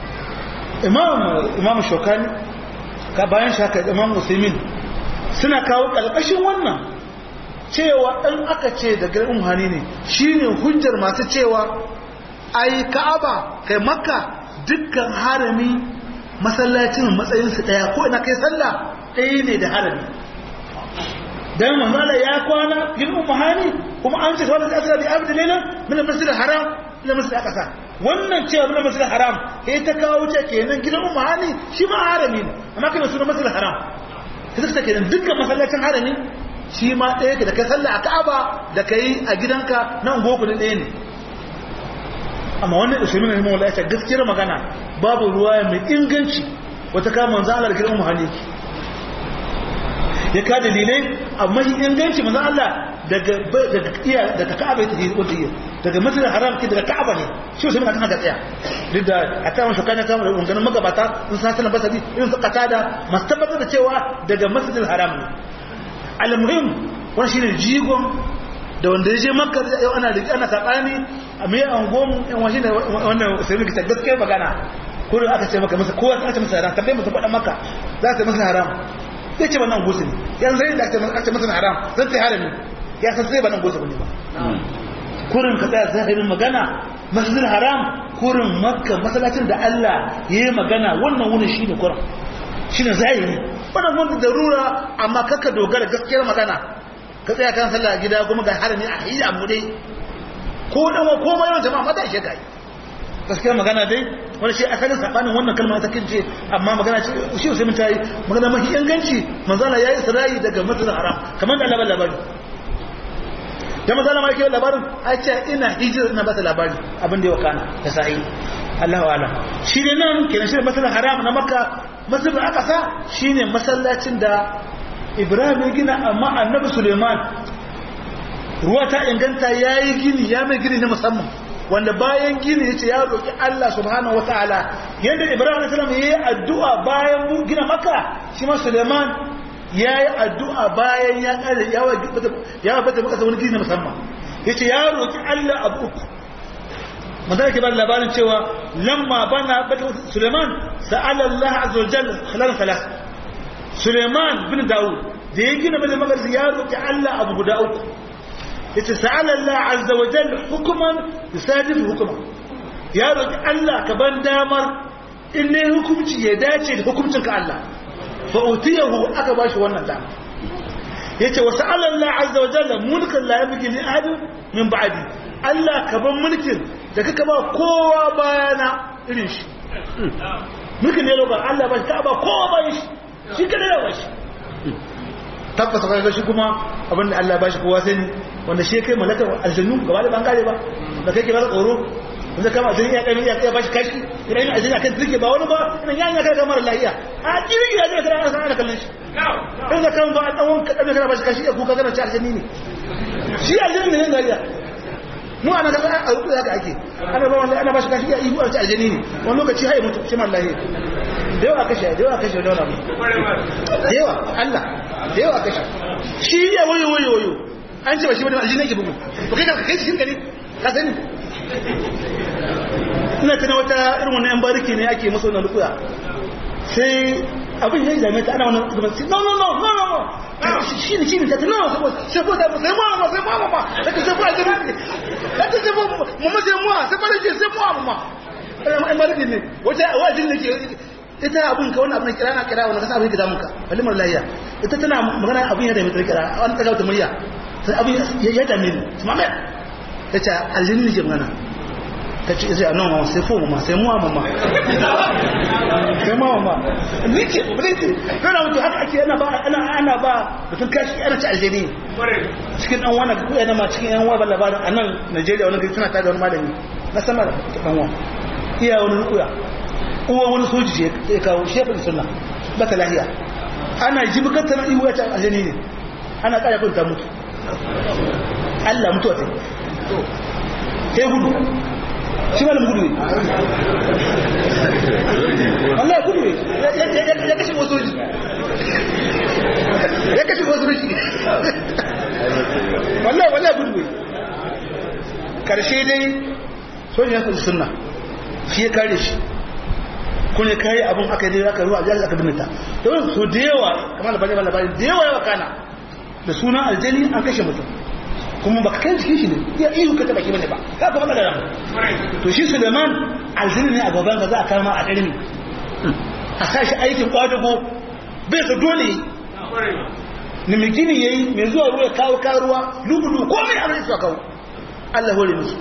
imam shokani ka bayan shaka imam musulmin suna kawo ƙarƙashin wannan cewa ɗan aka ce da gidan umma hali ne shine hujjar masu cewa ai ka'aba kai makka dukkan harami masallacin matsayinsu ɗaya ko ina kai sallah ɗaya ne da harami dan mamala ya kwana yin umahani kuma an ce wanda asira bi abdi lailan min al-masjid haram ila masjid aqsa wannan cewa min al-masjid haram sai ta kawo ce kenan gidan umahani shi ma harami ne amma kana sunan masjid haram sai ta kenan dukkan masallacin harami shi ma ɗaya da kai sallah a Ka'aba da kai a gidanka nan goku ɗaya ne amma wannan usaimin ne mawala ya gaskiyar magana babu ruwa mai inganci wata kama manzo Allah da girman muhalli ya ka dalilai amma shi inganci manzo Allah daga daga iya daga Ka'aba ta yi wanda yi daga Masjidil Haram ki daga Ka'aba ne shi usaimin kan ga tsaya duk da a ta wani shukana kama da unganin magabata sun sa sanan basadi irin su qatada masu tabbatar da cewa daga Masjidil Haram ne al-muhim wannan shine jigon da wanda ya je makka yau ana da ana sabani a mai angon yan washi ne wannan sai muka gaskiya magana ko da aka ce maka masa kowa ta ce masa haram tambaye mutum faɗa maka za ta masa haram sai ce wannan gusu ne yanzu sai da aka ce masa haram zan ta harami ya san sai ba nan gusu bane ba kurin ka tsaya zahirin magana masjidil haram kurin makka masallacin da Allah ya yi magana wannan wuni shine kurin shine zahiri wannan wanda darura amma kaka dogara gaskiyar magana ka tsaya kan sallah a gida kuma ga harami a hiyya mu dai ko dan ko ma yawan jama'a mata shi kai gaskiya magana dai wani shi asalin sabanin wannan kalma ta kince amma magana ce shi sai mun tayi magana mafi inganci manzo Allah yayi isra'i daga masjidil haram kamar da Allah labari da manzo Allah mai labarin ai ce ina hijira ina ba ta labari abin da ya wakana da sa'i Allahu a'lam shi ne nan kenan shi masjidil haram na makka masjidil aqsa shine masallacin da ibrahim ya gina amma annabi suleiman ruwa ta inganta ya yi gini ya mai gini na musamman wanda bayan gini ya ce ya roƙi allah subhanahu wa ta'ala yadda ibrahim na salam ya yi addu'a bayan gina maka shi ma suleiman ya yi addu'a bayan ya ƙare ya bata maka wani gini na musamman ya ce ya roƙi allah abu uku manzana ke ba da labarin cewa lamma bana bata suleiman sa'alallah azza wa jalla halal salas Suleiman bin Dawud da ya gina mai magarsi ya roƙi Allah abu guda uku yace sa'ala Allah azza wa jalla hukuman yusadif hukuma ya roƙi Allah ka ban damar in ne hukunci ya dace da hukuncin ka Allah fa utiyahu aka bashi wannan dama yace wa sa'ala Allah azza wa jalla mulkan la yabghi li ahad min ba'di Allah ka ban mulkin da kaka ba kowa bayana irin shi mulkin ne lokacin Allah ba shi ka ba kowa bayan shi shi kada ya bashi tabbata kaga shi kuma abinda Allah ba shi kowa sani wanda shi kai malakar aljannu gaba da bangare ba da kai ke ba tsoro wanda kama aljannu ya kai ya ba shi kashi ina yin aljannu akan turke ba wani ba ina yan ya kai kamar lahiya a kirki ya zai kana ana sana kallon shi in da kan ba a tsawon kaɗan kana ba shi kashi ya kuka kana ci aljanni ne shi aljanni ne gariya mu ana ga a rubu haka ake ana ba wanda ana ba shi kashi ya ihu a ci aljanni ne wani lokaci haye mutu shi man lahiya da yawa kashe da yawa kashe da yawa da yawa Allah da yawa kashe shi ya wayo wayo wayo an ce ba shi wani aljini yake bugu to kai ka kai cikin gari ka sani ina tana wata irin wannan yan bariki ne ake masa wannan lukuya sai abin ya zame ta ana wannan zuban sai no no no no no no shi ne shi ne ta no sai ko da sai mu ma sai mu ma sai ka sai ko aljini sai sai mu mu sai mu sai ba da sai mu ma yan bariki ne wata wajin ne ke ita abin ka wannan abin kira na kira wannan kasa abin ka damunka balimar lahiya ita tana magana abin ya da mai kira an ta gauta murya sai abin ya dame ni su mamaya ta ce aljini ne ke magana ta ce sai anan mama sai fo mama sai muwa mama sai muwa mama ni ke bulete kana mutu haka ake ana ba ana ana ba mutum kashi ana ci aljini cikin dan wani ko yana ma cikin yan wa ba labarin anan Najeriya wani gari suna tada wani malami na sama da dan wa iya wani rukuya uwa wani soji ya kawo shefin suna baka lahiya ana ji bukatar iwu ya ta aljani ne ana kaya kunta mutu Allah mutu wata sai gudu shi malam gudu ne Allah gudu ne ya kashe wasu soji ya kashe wasu soji wallah wallah gudu ne karshe dai soji ya sunna shi ya kare shi kun ya kai abin aka yi aka ruwa ajiyar aka binita don su da yawa kamar da bane labari da yawa yawa kana da sunan aljani an kashe mutum kuma baka kai cikin shi ne ya ihu ka taba ki bane ba ka kuma da ran to shi Suleiman aljani ne a gaban ka za a kama a ɗarin a sa shi aikin kwadago bai ka dole ni mai gini yayi mai zuwa ruwa kawo karuwa lubudu komai a rai su kawo Allah hore musu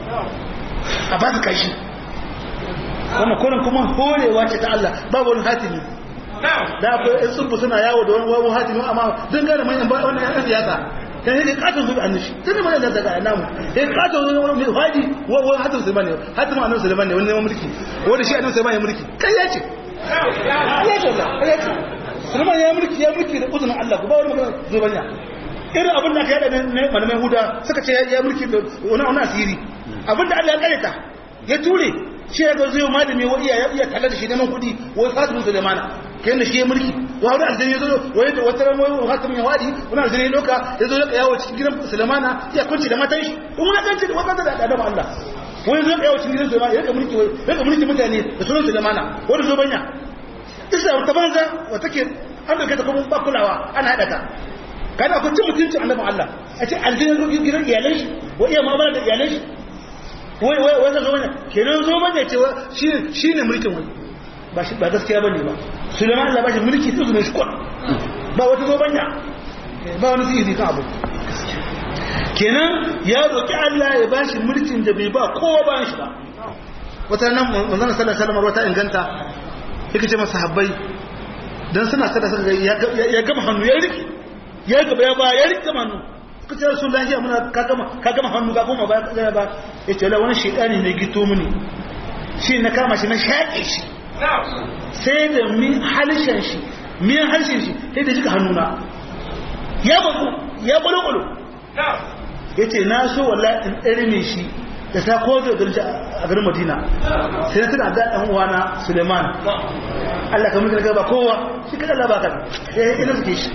a ba su kashi wannan kurin kuma horewa ce ta Allah babu wani hatimi da akwai yan tsubu suna yawo da wani wawon hatimi amma don gane manyan ba wani yan siyasa kan yake katon zubi annishi tun da mai da daga namu ya katon zubi mai haji wani hatim sulman ne hatim annabi sulman ne wani neman mulki wani shi annabi sulman ya mulki kai ya ce ya ce Allah kai ya ce sulman ya mulki ya mulki da uzunin Allah ku ba wani magana zubanya irin abin da aka yada ne malamai huda suka ce ya mulki da wani asiri abin da Allah ya kareta ya ture shi ya ga zai malami wa iya iya kalla da shi neman kuɗi wai fatimin Sulaimana kai da shi ya mulki wa wani aljani ya zo wai da wata ran wai fatimin ya wadi wani aljani ya doka ya zo ya yawo cikin gidan Sulaimana ya kunci da matan shi kuma ya kanci da wata da adam Allah wai zo ya yawo cikin gidan Sulaimana ya ga mulki wai ya ga mulki mutane da sunan Sulaimana wani zo banya isa ta banza wa take an dauke ta kuma ba kulawa ana hada ta kada ku ci mutuncin annabin Allah a ce aljani zo gidan iyalan shi wa iya mu'amala da iyalan shi wai wai wai zo bane kenan zo bane cewa shi shine mulkin wai ba shi ba gaskiya bane ba Sulaiman Allah ba shi mulki to zuwa shi kwa ba wata zo banya ba wani sihiri kan abu kenan ya roki Allah ya ba shi mulkin da bai ba kowa ba shi ba wata nan manzon sallallahu alaihi wasallam wata inganta yake ce masa habbai dan suna sada sada ya gama hannu ya riki ya gaba ya ba ya riki hannu ka ce rasu lafiya muna ka gama hannu ka koma ba ya ba ya ce wani shaidani ne gito mini shi na kama shi na shaƙe shi sai da min halishan shi min harshen shi sai da jika hannuna ya bazu ya kwalo-kwalo ya ce na so walla in ɗarme shi da ta kozo a garin madina sai na tuna da ɗan uwana suleiman allah ka mutu ba kowa shi kada Allah ba ka ya yi ina suke shi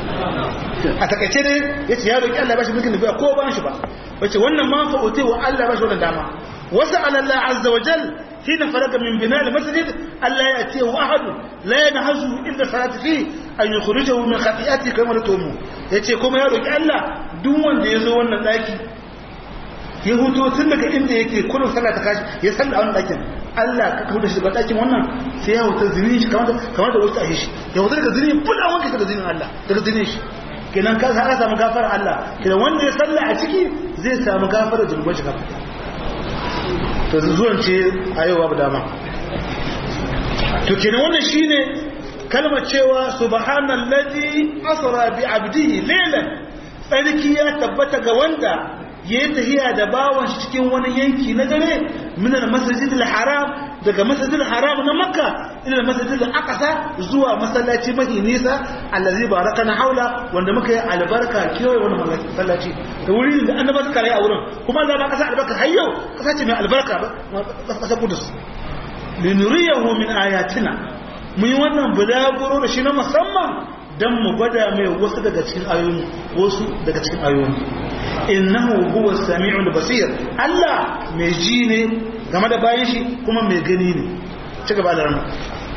a takaice ne ya ce ya roƙi Allah ba shi mulkin da bai ko ba shi ba wace wannan ma fa'ute wa Allah ba shi wannan dama wasu Allah azza wa jal hina faraga min bina al masjid Allah ya ce wa ahadu la yanhazu illa salati fi an yukhrijahu min khati'ati kama tumu yace kuma ya roƙi Allah duk wanda ya zo wannan daki ya huto tun daga inda yake kullum sallah ta kashi ya salla a wannan dakin Allah ka kawo da shi daga ɗakin wannan sai ya wuta zini shi kamar da wasu a shi ya wuta daga zini bula wanka daga zinin Allah daga zinin shi kenan ka sa samu gafarar Allah kenan wanda ya salla a ciki zai samu gafarar zunuban shi gaba to zuwan ce a yau babu dama to kenan wannan shine kalmar cewa subhanallazi asra bi abdihi laylan tsarki ya tabbata ga wanda ya yi tahiya da bawan shi cikin wani yanki na dare minar masajidil haram daga masajidil haram na makka ila masajidil aqsa zuwa masallaci mahi nisa allazi barakana haula wanda muka yi albarka kewaye wani masallaci da wuri da annaba suka rayu a wurin kuma za ba kasa albarka har yau kasa ce mai albarka ba kasa kudus linuriyahu min ayatina mun yi wannan bulaguro da shi na musamman dan mu gwada mai wasu daga cikin ayoyi wasu daga cikin ayoyi innahu huwa sami'ul basir Allah mai ji ne game da bayan shi kuma mai gani ne ci gaba da rana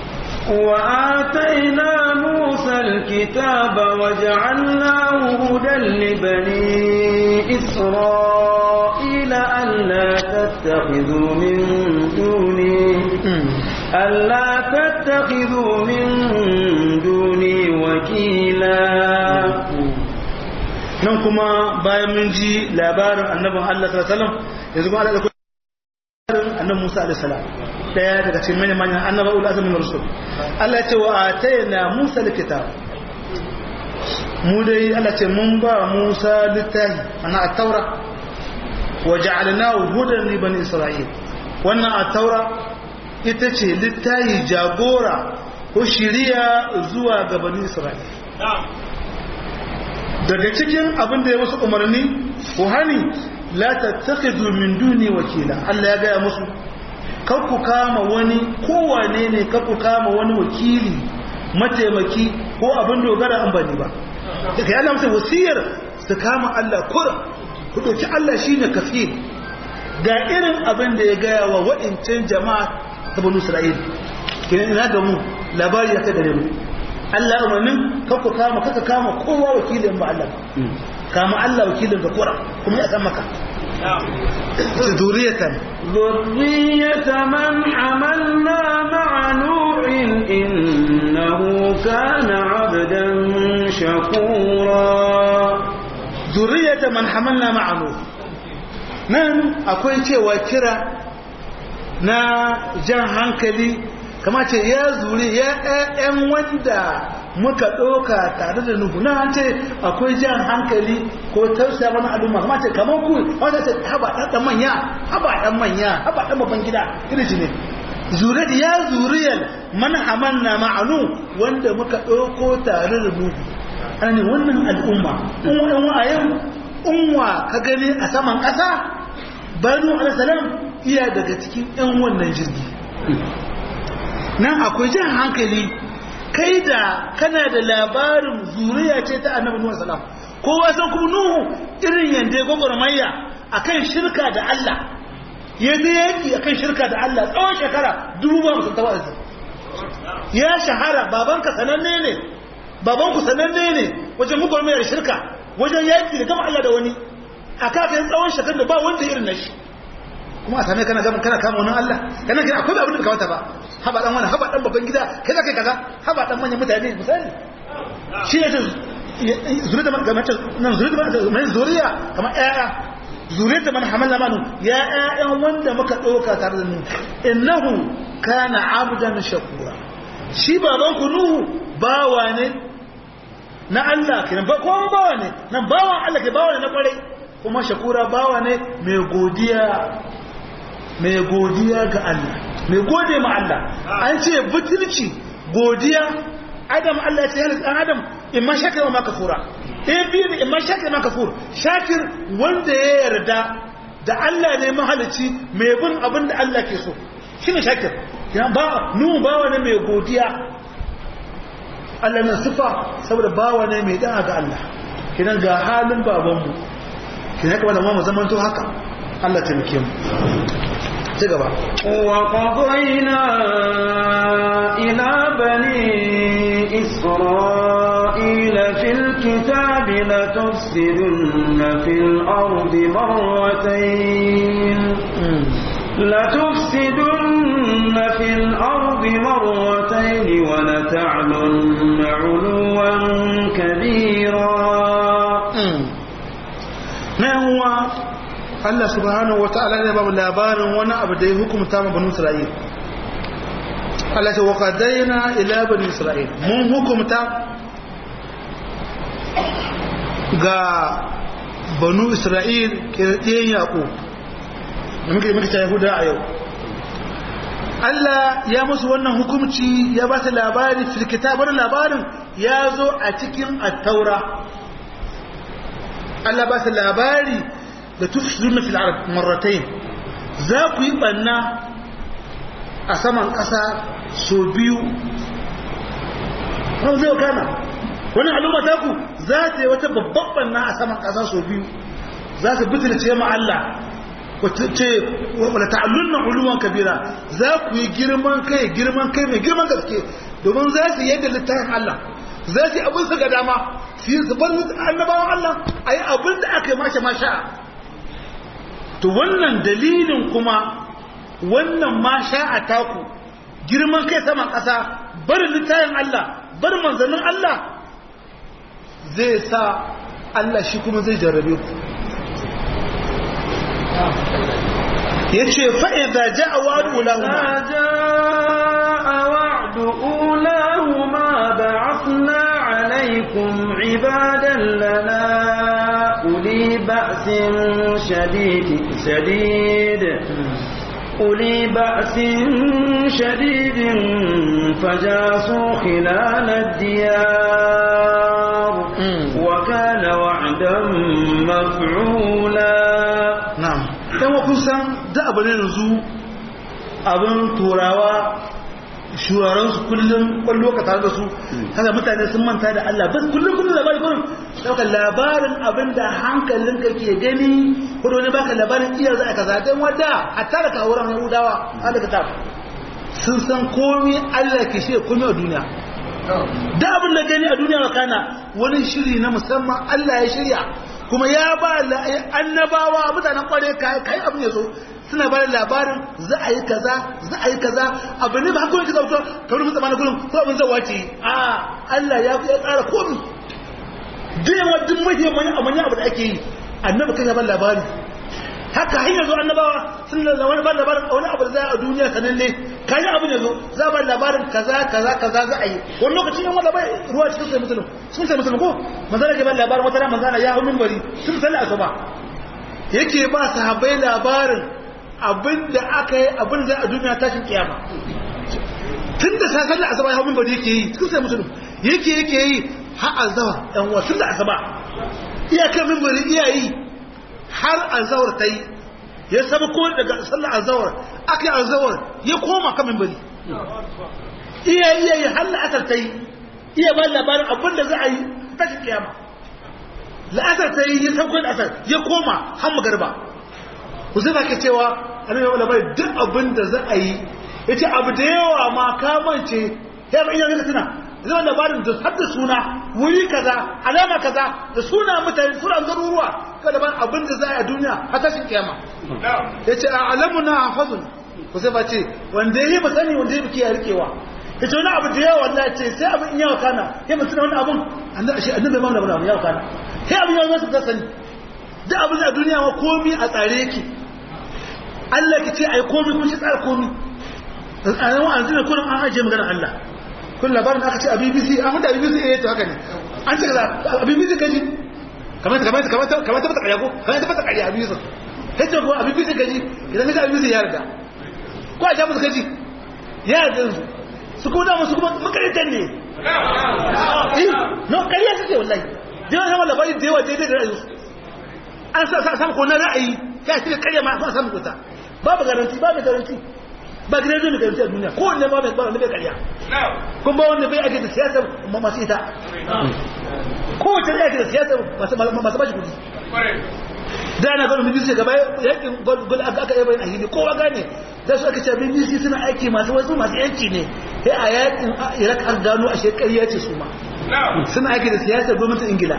وآتينا موسى الكتاب وجعلناه هدى لبني إسرائيل ألا تتخذوا من دوني ألا تتخذوا من دوني وكيلا nan kuma bayan mun ji labarin annabin Allah sallallahu alaihi wasallam yanzu kuma Allah da labarin annabi Musa alaihi salam daya daga cikin manyan manyan annabawa ul azmin rusul Allah ya ce wa atayna Musa alkitab mu dai Allah ce mun ba Musa littafi ana at-taura wa ja'alnahu hudan li bani isra'il wannan at-taura ita ce littafi jagora ko shiriya zuwa ga bani isra'il daga cikin abin da ya musu umarni ko hani la tattakhidhu min duni wakila Allah ya gaya musu kar ku kama wani kowane ne kar ku kama wani wakili mataimaki ko abin dogara an bani ba daga yana musu wasiyar su kama Allah kura ku dauki Allah shine kafil ga irin abin da ya gaya wa wa'incan jama'a ta banu Isra'il kenan ina ga mu labari ya ta gare mu Allah umarnin kakku kama kaka kama kowa wakilin ba Allah kama Allah wakilin ga kura kuma ya san maka zuriyatan ذرية من حملنا مع نوح إنه كان عبدا شكورا zuriyatan man hamalna ma'anu nan akwai cewa kira na jan hankali kama ce ya zuri ya ɗayan wanda muka ɗauka tare da nuhu na ce akwai jan hankali ko tausaya wani al'umma kama ce kamar ku wata ce haba ɗan manya haba ɗan manya haba ɗan babban gida irin shi ne zuriyar ya zuriyar man hamanna ma'anu wanda muka ɗauko tare da nuhu ana ne wannan al'umma unwa a yau unwa ka gani a saman ƙasa banu alasalam iya daga cikin 'yan wannan jirgi nan akwai jan hankali kai da kana da labarin zuriya ce ta annabi nuhu salam kowa san kuma nuhu irin yanda ya gwagwarmaya akan shirka da Allah ya je yaki akan shirka da Allah tsawon shekara dubu ba musu tawazi ya shahara babanka sananne ne babanku sananne ne wajen gwagwarmayar shirka wajen yaki da gama Allah da wani a kafin tsawon shekar da ba wanda irin na shi kuma a same kana kana kama wani Allah kana kira akwai abin da kawata ba haba dan wani haba dan babban gida kai za kai kaza haba dan manyan mutane misali shi ne zuriya da kamar nan zuriya da mai zuriya kamar ƴaƴa zuriya da man hamala manu ya ƴaƴan wanda muka ɗauka tare da mu innahu kana abdan shakura shi baban ku nuhu bawa ne na Allah kenan ba ko bawa ne nan bawan Allah ke bawa ne na kwarai kuma shakura bawa ne mai godiya mai godiya ga Allah mai gode ma Allah an ce butulci godiya adam Allah ya ce yana dan adam imma shakir wa makafura eh bi ne imma shakir ma kafur shakir wanda ya yarda da Allah ne mahalici mai bin abin da Allah ke so shine shakir ya ba nu bawa ne mai godiya Allah na sifa saboda bawa ne mai da'a ga Allah kidan ga halin babanmu kidan haka wannan mu zaman to haka Allah ta mike mu ci gaba وقضينا إلى بني إسرائيل في الكتاب لتفسدن في الأرض مرتين لتفسدن ولتعلن علوا كبيرا نهو Allah subhanahu wata'ala ne ba mu labarin wani abu da ya hukumta ma banu Isra'il Allah ce wa qadaina ila bani Isra'il mun hukumta ga banu Isra'il kirdiyan Yaqub da muke muke ta Yahuda a yau Allah ya musu wannan hukumci ya ba su labari fil kitabar labarin ya zo a cikin at-taura Allah ba su labari da tufsiruna fil ard marratayn za ku yi banna a saman ƙasa so biyu ran zai kana wani al'umma ta ku za ta yi wata babban banna a saman ƙasa so biyu za su bitirce ma Allah ce wala ta'allunna uluwan kabira za ku yi girman kai girman kai mai girman gaske domin za su yadda littafin Allah za su yi abin su ga dama su yi su bar annabawan Allah a yi abin da aka yi masha masha to wannan dalilin kuma wannan masha a taku girman kai saman ƙasa barin littafin Allah barin manzannin Allah zai sa Allah shi kuma zai jarrabe ku ya ce fa'iza ja a wa'adu ulahuma جاء وعد أولاهما بعثنا عليكم عبادا لنا أولي بأس شديد شديد أولي بأس شديد فجاسوا خلال الديار وكان وعدا مفعولا na'am dan wa kun san da abu ne yanzu abin turawa shuraren su kullum kwallo ka tare da su kaga mutane sun manta da Allah bas kullum kullum labari kullum dauka labarin abin da hankalin ka ke gani ko da wani baka labarin iya za a kaza dan wanda a tara ka wurin Yahudawa an daga ta sun san komai Allah ke shi komai a duniya da abin da gani a duniya kana wani shiri na musamman Allah ya shirya kuma ya ba annabawa mutanen kware kai abin ya zo suna ba labarin za a yi kaza za a yi kaza abu ne ba hakunan kaza wuta ta wani musamman gudun ko abin zai wace a Allah ya ya tsara komi duk yawa duk mahimmanci a manyan abu da ake yi annabi kan ya ba labari haka hanyar zo annabawa sun da wani ba labarin wani abu da za a duniya sanan ne kayi abin ya zo za ba labarin kaza kaza kaza za a yi wani lokacin yan wanda bai ruwa cikin sai musulun sun sai musulun ko manzana ke ba labarin wata ran manzana ya hau minbari sun salli asuba yake ba sahabbai labarin abin da aka yi abin da a duniya tashin kiyama tun da sa salli asuba ya hau minbari yake yi cikin sai musulun yake yake yi har azawar yan uwa tun da asuba iyakar minbari iyayi har azawar ta yi ya saba ko daga sallar azawar aka yi azawar ya koma kamin bari iya iya yi har la'asar ta yi iya ba labarin abin da za a yi tashi kiyama la'asar ta yi ya sauko la'asar ya koma har magarba ku zai ke cewa a nan yawon labarin duk abin da za a yi ya ce abu da yawa ma kamance ya ba iya zai tuna zama labarin da har da suna wuri kaza alama kaza da suna mutane suna garuruwa kada ban abin da za a duniya a tashin kiyama ya ce a alamu na hafazun ku sai ba ce wanda ya yi ba sani wanda ya biki ya rikewa ya ce wani abu da yawa wanda ce sai abin yawa kana ya mutu na wani abin annabi bai mamla wani yawa kana sai abin yawa su ta sani duk abin a duniya ma komi a tsare yake Allah ki ce ai komi kun shi tsara komi a nan wa'anzu ne kullum an ajiye maganar Allah kun labarin aka ce a bbc an hudu a bbc eh to haka ne an ce kaza a bbc kaji kamar ta kamar ta kamar ta kamar ta fata ƙarya ko kamar ta fata ƙarya a bbc ta ce ko a bbc kaji idan ka a bbc ya riga ko a jamus kaji ya riga su su kuma dama su kuma makarantar ne eh no ƙarya suke wallahi da yawa yawan labarin da yawa daidai da ra'ayinsu an sa samu ko na ra'ayi ya shi ƙarya ma a samu kuta babu garanti babu garanti ba gidan zai garanti a duniya ko wanne ba mai ba wanda bai karya kun ba wanda bai ake da siyasar masu ita ko wace ake da siyasar masu bashi kudi da ana gano BBC gaba yakin gol aka aka yabayin ahili kowa gane da su aka ce BBC suna aiki masu wasu masu yanci ne sai a yakin Iraq an gano a shekariya ce su ma suna aiki da siyasar gwamnatin Ingila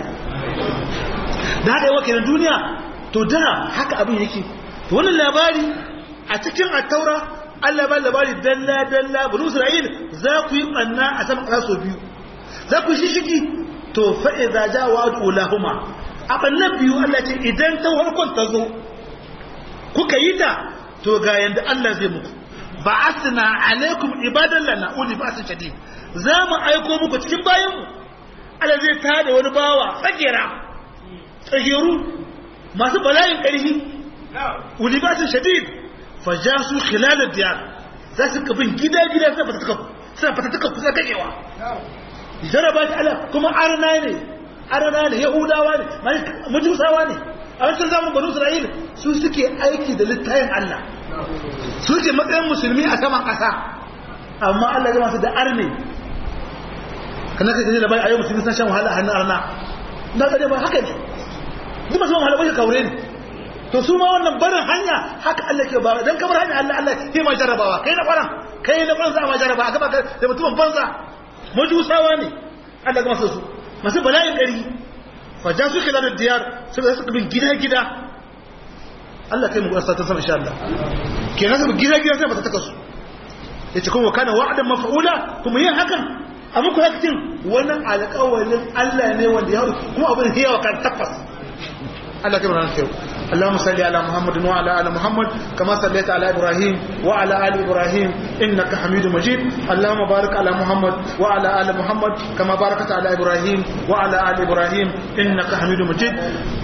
da haka yawa kenan duniya to da haka abin yake wannan labari a cikin attaura Allah ba labari dalla dalla bani Isra'il za ku yi banna a sama ƙasa sau biyu za ku shishigi to fa idza ja wa'du lahuma a bannan biyu Allah ce idan ta farkon ta zo kuka yi ta to ga yanda Allah zai muku ba'athna alaikum ibadan lana uli ba'sin shadid za mu aiko muku cikin bayan mu Allah zai tada wani bawa tsagera tsageru masu bala'in ƙarfi uli ba'sin shadid fajasu khilal ad-diyar za su kabin gida gida sai fata tuka sai fata tuka kusa kakewa jaraba ta Allah kuma arna ne arna ne yahudawa ne majusawa ne a wancan zamun banu isra'il su suke aiki da littayin Allah su ce matsayin musulmi a saman ƙasa amma Allah ya masu da arne kana kai da bai ayo musulmi san shan wahala a hannun arna na ga ba haka ne duk masu wahala bai kaure ne to su ma wannan barin hanya haka Allah ke ba dan kamar hanya Allah Allah ke ma jarabawa kai na kwaran kai na kwaran za ma jaraba a gaba da mutumin banza majusawa ne Allah ga masu su masu bala'in gari faja su kila da diyar suka suka bin gida gida Allah kai mu gwasa ta sama insha Allah kenan su gida gida sai ba ta taka su yace kuma kana wa'adan maf'ula kuma yin hakan a muku hakkin wannan alƙawarin Allah ne wanda ya kuma abin hiyawa kan tabbas Allah kai mu ran sai اللهم صل على محمد وعلى ال محمد كما صليت على ابراهيم وعلى ال ابراهيم انك حميد مجيد اللهم بارك على محمد وعلى ال محمد كما باركت على ابراهيم وعلى ال ابراهيم انك حميد مجيد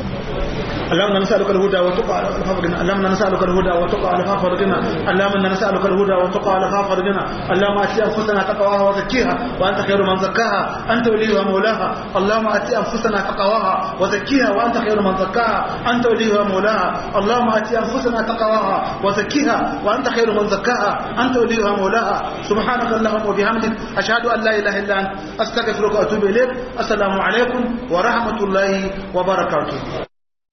اللهم نسألك الهدى والتقى على فرجنا اللهم نسألك الهدى والتقى على فرجنا اللهم نسألك الهدى والتقى على فرجنا اللهم أتي أنفسنا تقواها وزكيها وأنت خير من زكاها أنت وليها مولاها اللهم أتي أنفسنا تقواها وزكيها وأنت خير من زكاها أنت وليها مولاها اللهم أتي أنفسنا تقواها وزكيها وأنت خير من زكاها أنت وليها مولاها سبحانك اللهم وبحمدك أشهد أن لا إله إلا أنت أستغفرك وأتوب إليك السلام عليكم ورحمة الله وبركاته